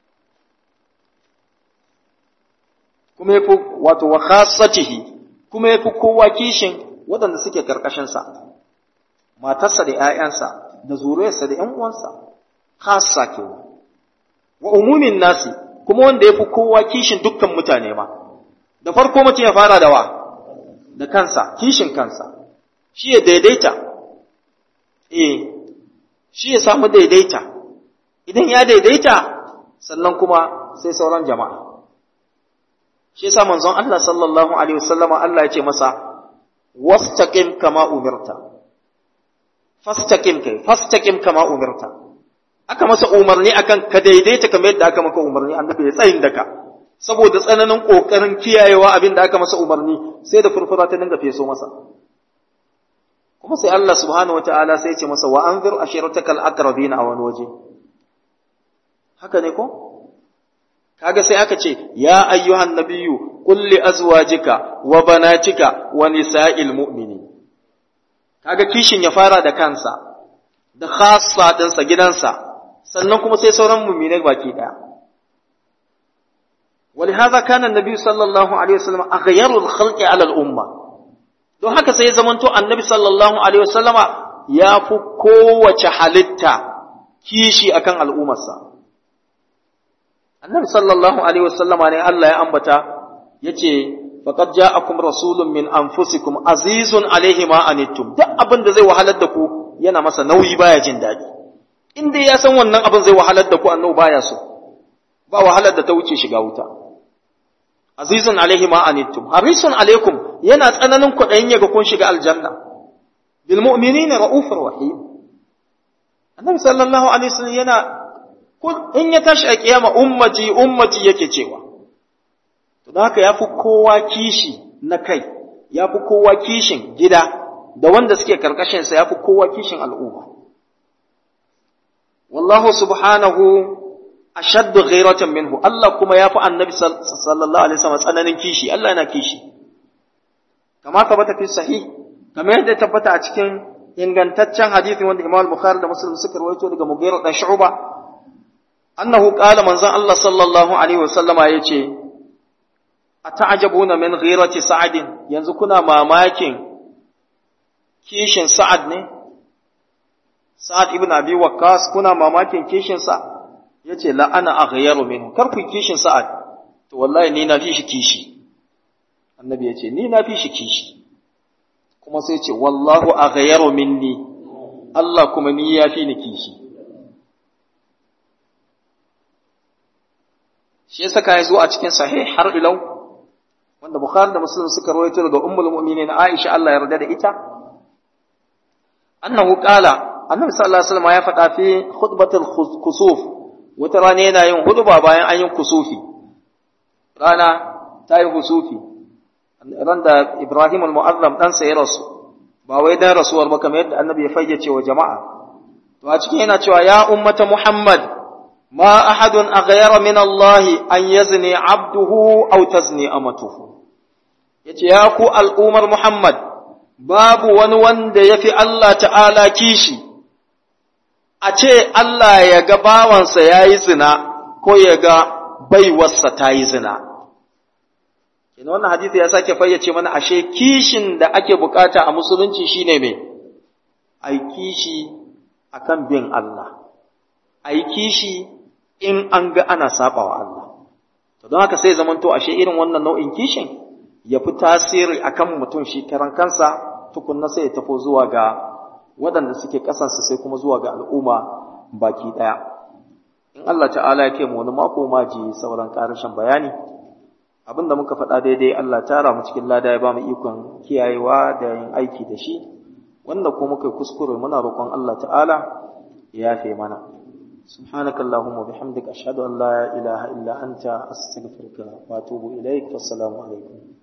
kuma yafi wato wa khassatihi kuma yafi kowa kishin waɗanda suke karkashin sa matarsa da ƴaƴansa da zuriyarsa da ƴan uwansa khassa kenan wa umumin nasi kuma wanda yafi kowa kishin dukkan mutane ma da farko mutum ya fara da wa da kansa kishin kansa shi ya daidaita eh shi ya samu daidaita idan ya daidaita sannan kuma sai sauran jama'a shi yasa manzon Allah sallallahu alaihi wasallama Allah ya ce masa wastaqim kama umirta fastaqim kai fastaqim kama umirta aka masa umarni akan ka daidaita kamar yadda aka maka umarni annabi ya tsayin daka saboda tsananin kokarin kiyayewa abin da aka masa umarni sai da furfura ta dinga feso masa kuma sai Allah subhanahu wataala sai ya ce masa wa anzir ashiratakal aqrabina a wani waje haka ne ko kaga sai aka ce ya ayyuhan nabiyyu qul li azwajika wa banatika wa nisa'il mu'minin kaga kishin ya fara da kansa da khassa dinsa gidansa sannan kuma sai sauran mu'minai baki daya ولهذا كان النبي صلى الله عليه وسلم أغير الخلق على الأمة don haka sai ya zamanto annabi sallallahu alaihi wasallama ya fi kowace halitta kishi akan al'ummarsa annabi sallallahu alaihi wasallama ne Allah ya ambata yace faqad ja'akum rasulun min anfusikum azizun alaihi ma anittum duk abin da zai wahalar da ku yana masa nauyi baya jin daɗi in dai ya san wannan abin zai wahalar da ku annabi baya so ba wahalar da ta wuce shiga wuta azizun alaihi ma anittum harisun alaikum yana tsananin kuɗayin yaga kun shiga aljanna bil mu'minina raufur rahim annabi sallallahu alaihi wasallam yana in ya tashi a kiyama ummati ummati yake cewa to don haka yafi kowa kishi na kai yafi kowa kishin gida da wanda suke karkashin sa yafi kowa kishin al'umma wallahu subhanahu ashaddu ghairatan minhu Allah kuma yafi annabi sallallahu alaihi wasallam tsananin kishi Allah yana kishi kama tabbata fi sahih kamar yadda tabbata a cikin ingantaccen hadisi wanda Imam Bukhari da Muslim suka rawaito daga Mughira dan Shu'ba annahu qala manzon Allah sallallahu alaihi wasallama yace ata'jabuna min ghirati sa'adin yanzu kuna mamakin kishin sa'ad ne sa'ad ibn abi waqqas kuna mamakin kishin sa yace la ana aghyaru minhu kar ku kishin sa'ad to wallahi ni na fi shi kishi annabi yace ni na fi shi kishi kuma sai ce wallahu aghyaru minni Allah kuma ni ya fi ni kishi shi yasa kai zo a cikin sahih har ilau wanda Bukhari da Muslim suka rawaito daga Ummul Mu'minin Aisha Allah ya yarda da ita annahu qala annabi sallallahu alaihi wasallam ya faɗa fi khutbatul kusuf wata rana yana yin huduba bayan an yi kusufi rana ta yi kusufi ran da Ibrahim al-Mu'azzam dan sa ya rasu ba wai dan rasuwar ba kamar yadda annabi ya fayyace wa jama'a to a cikin yana cewa ya ummata Muhammad ما أحد أغير من الله أن يزني عبده أو تزني أمته yace ya ku al'umar Muhammad babu wani wanda ya fi Allah ta'ala kishi a ce Allah ya ga bawansa ya yi zina ko ya ga baiwarsa ta yi zina. Kina wannan hadisi ya sake fayyace mana ashe kishin da ake bukata a musulunci shine mai, ai kishi akan bin Allah, ai kishi in an ga ana saba wa Allah. To don haka sai zamanto ashe irin wannan nau'in kishin ya fi tasiri akan mutum shi karan kansa tukunna sai ya tafo zuwa ga waɗanda suke ƙasansa sai kuma zuwa ga al'umma baki ɗaya. In Allah ta'ala ya mu wani mako ma ji sauran ƙarashin bayani, abin da muka faɗa daidai Allah tara mu cikin lada ya ba mu ikon kiyayewa da yin aiki da shi, wanda ko muka kuskure muna roƙon Allah ta'ala ya yafe mana subhanakallahumma bihamdika ashhadu an la ilaha illa anta astaghfiruka wa atubu ilaik wassalamu alaikum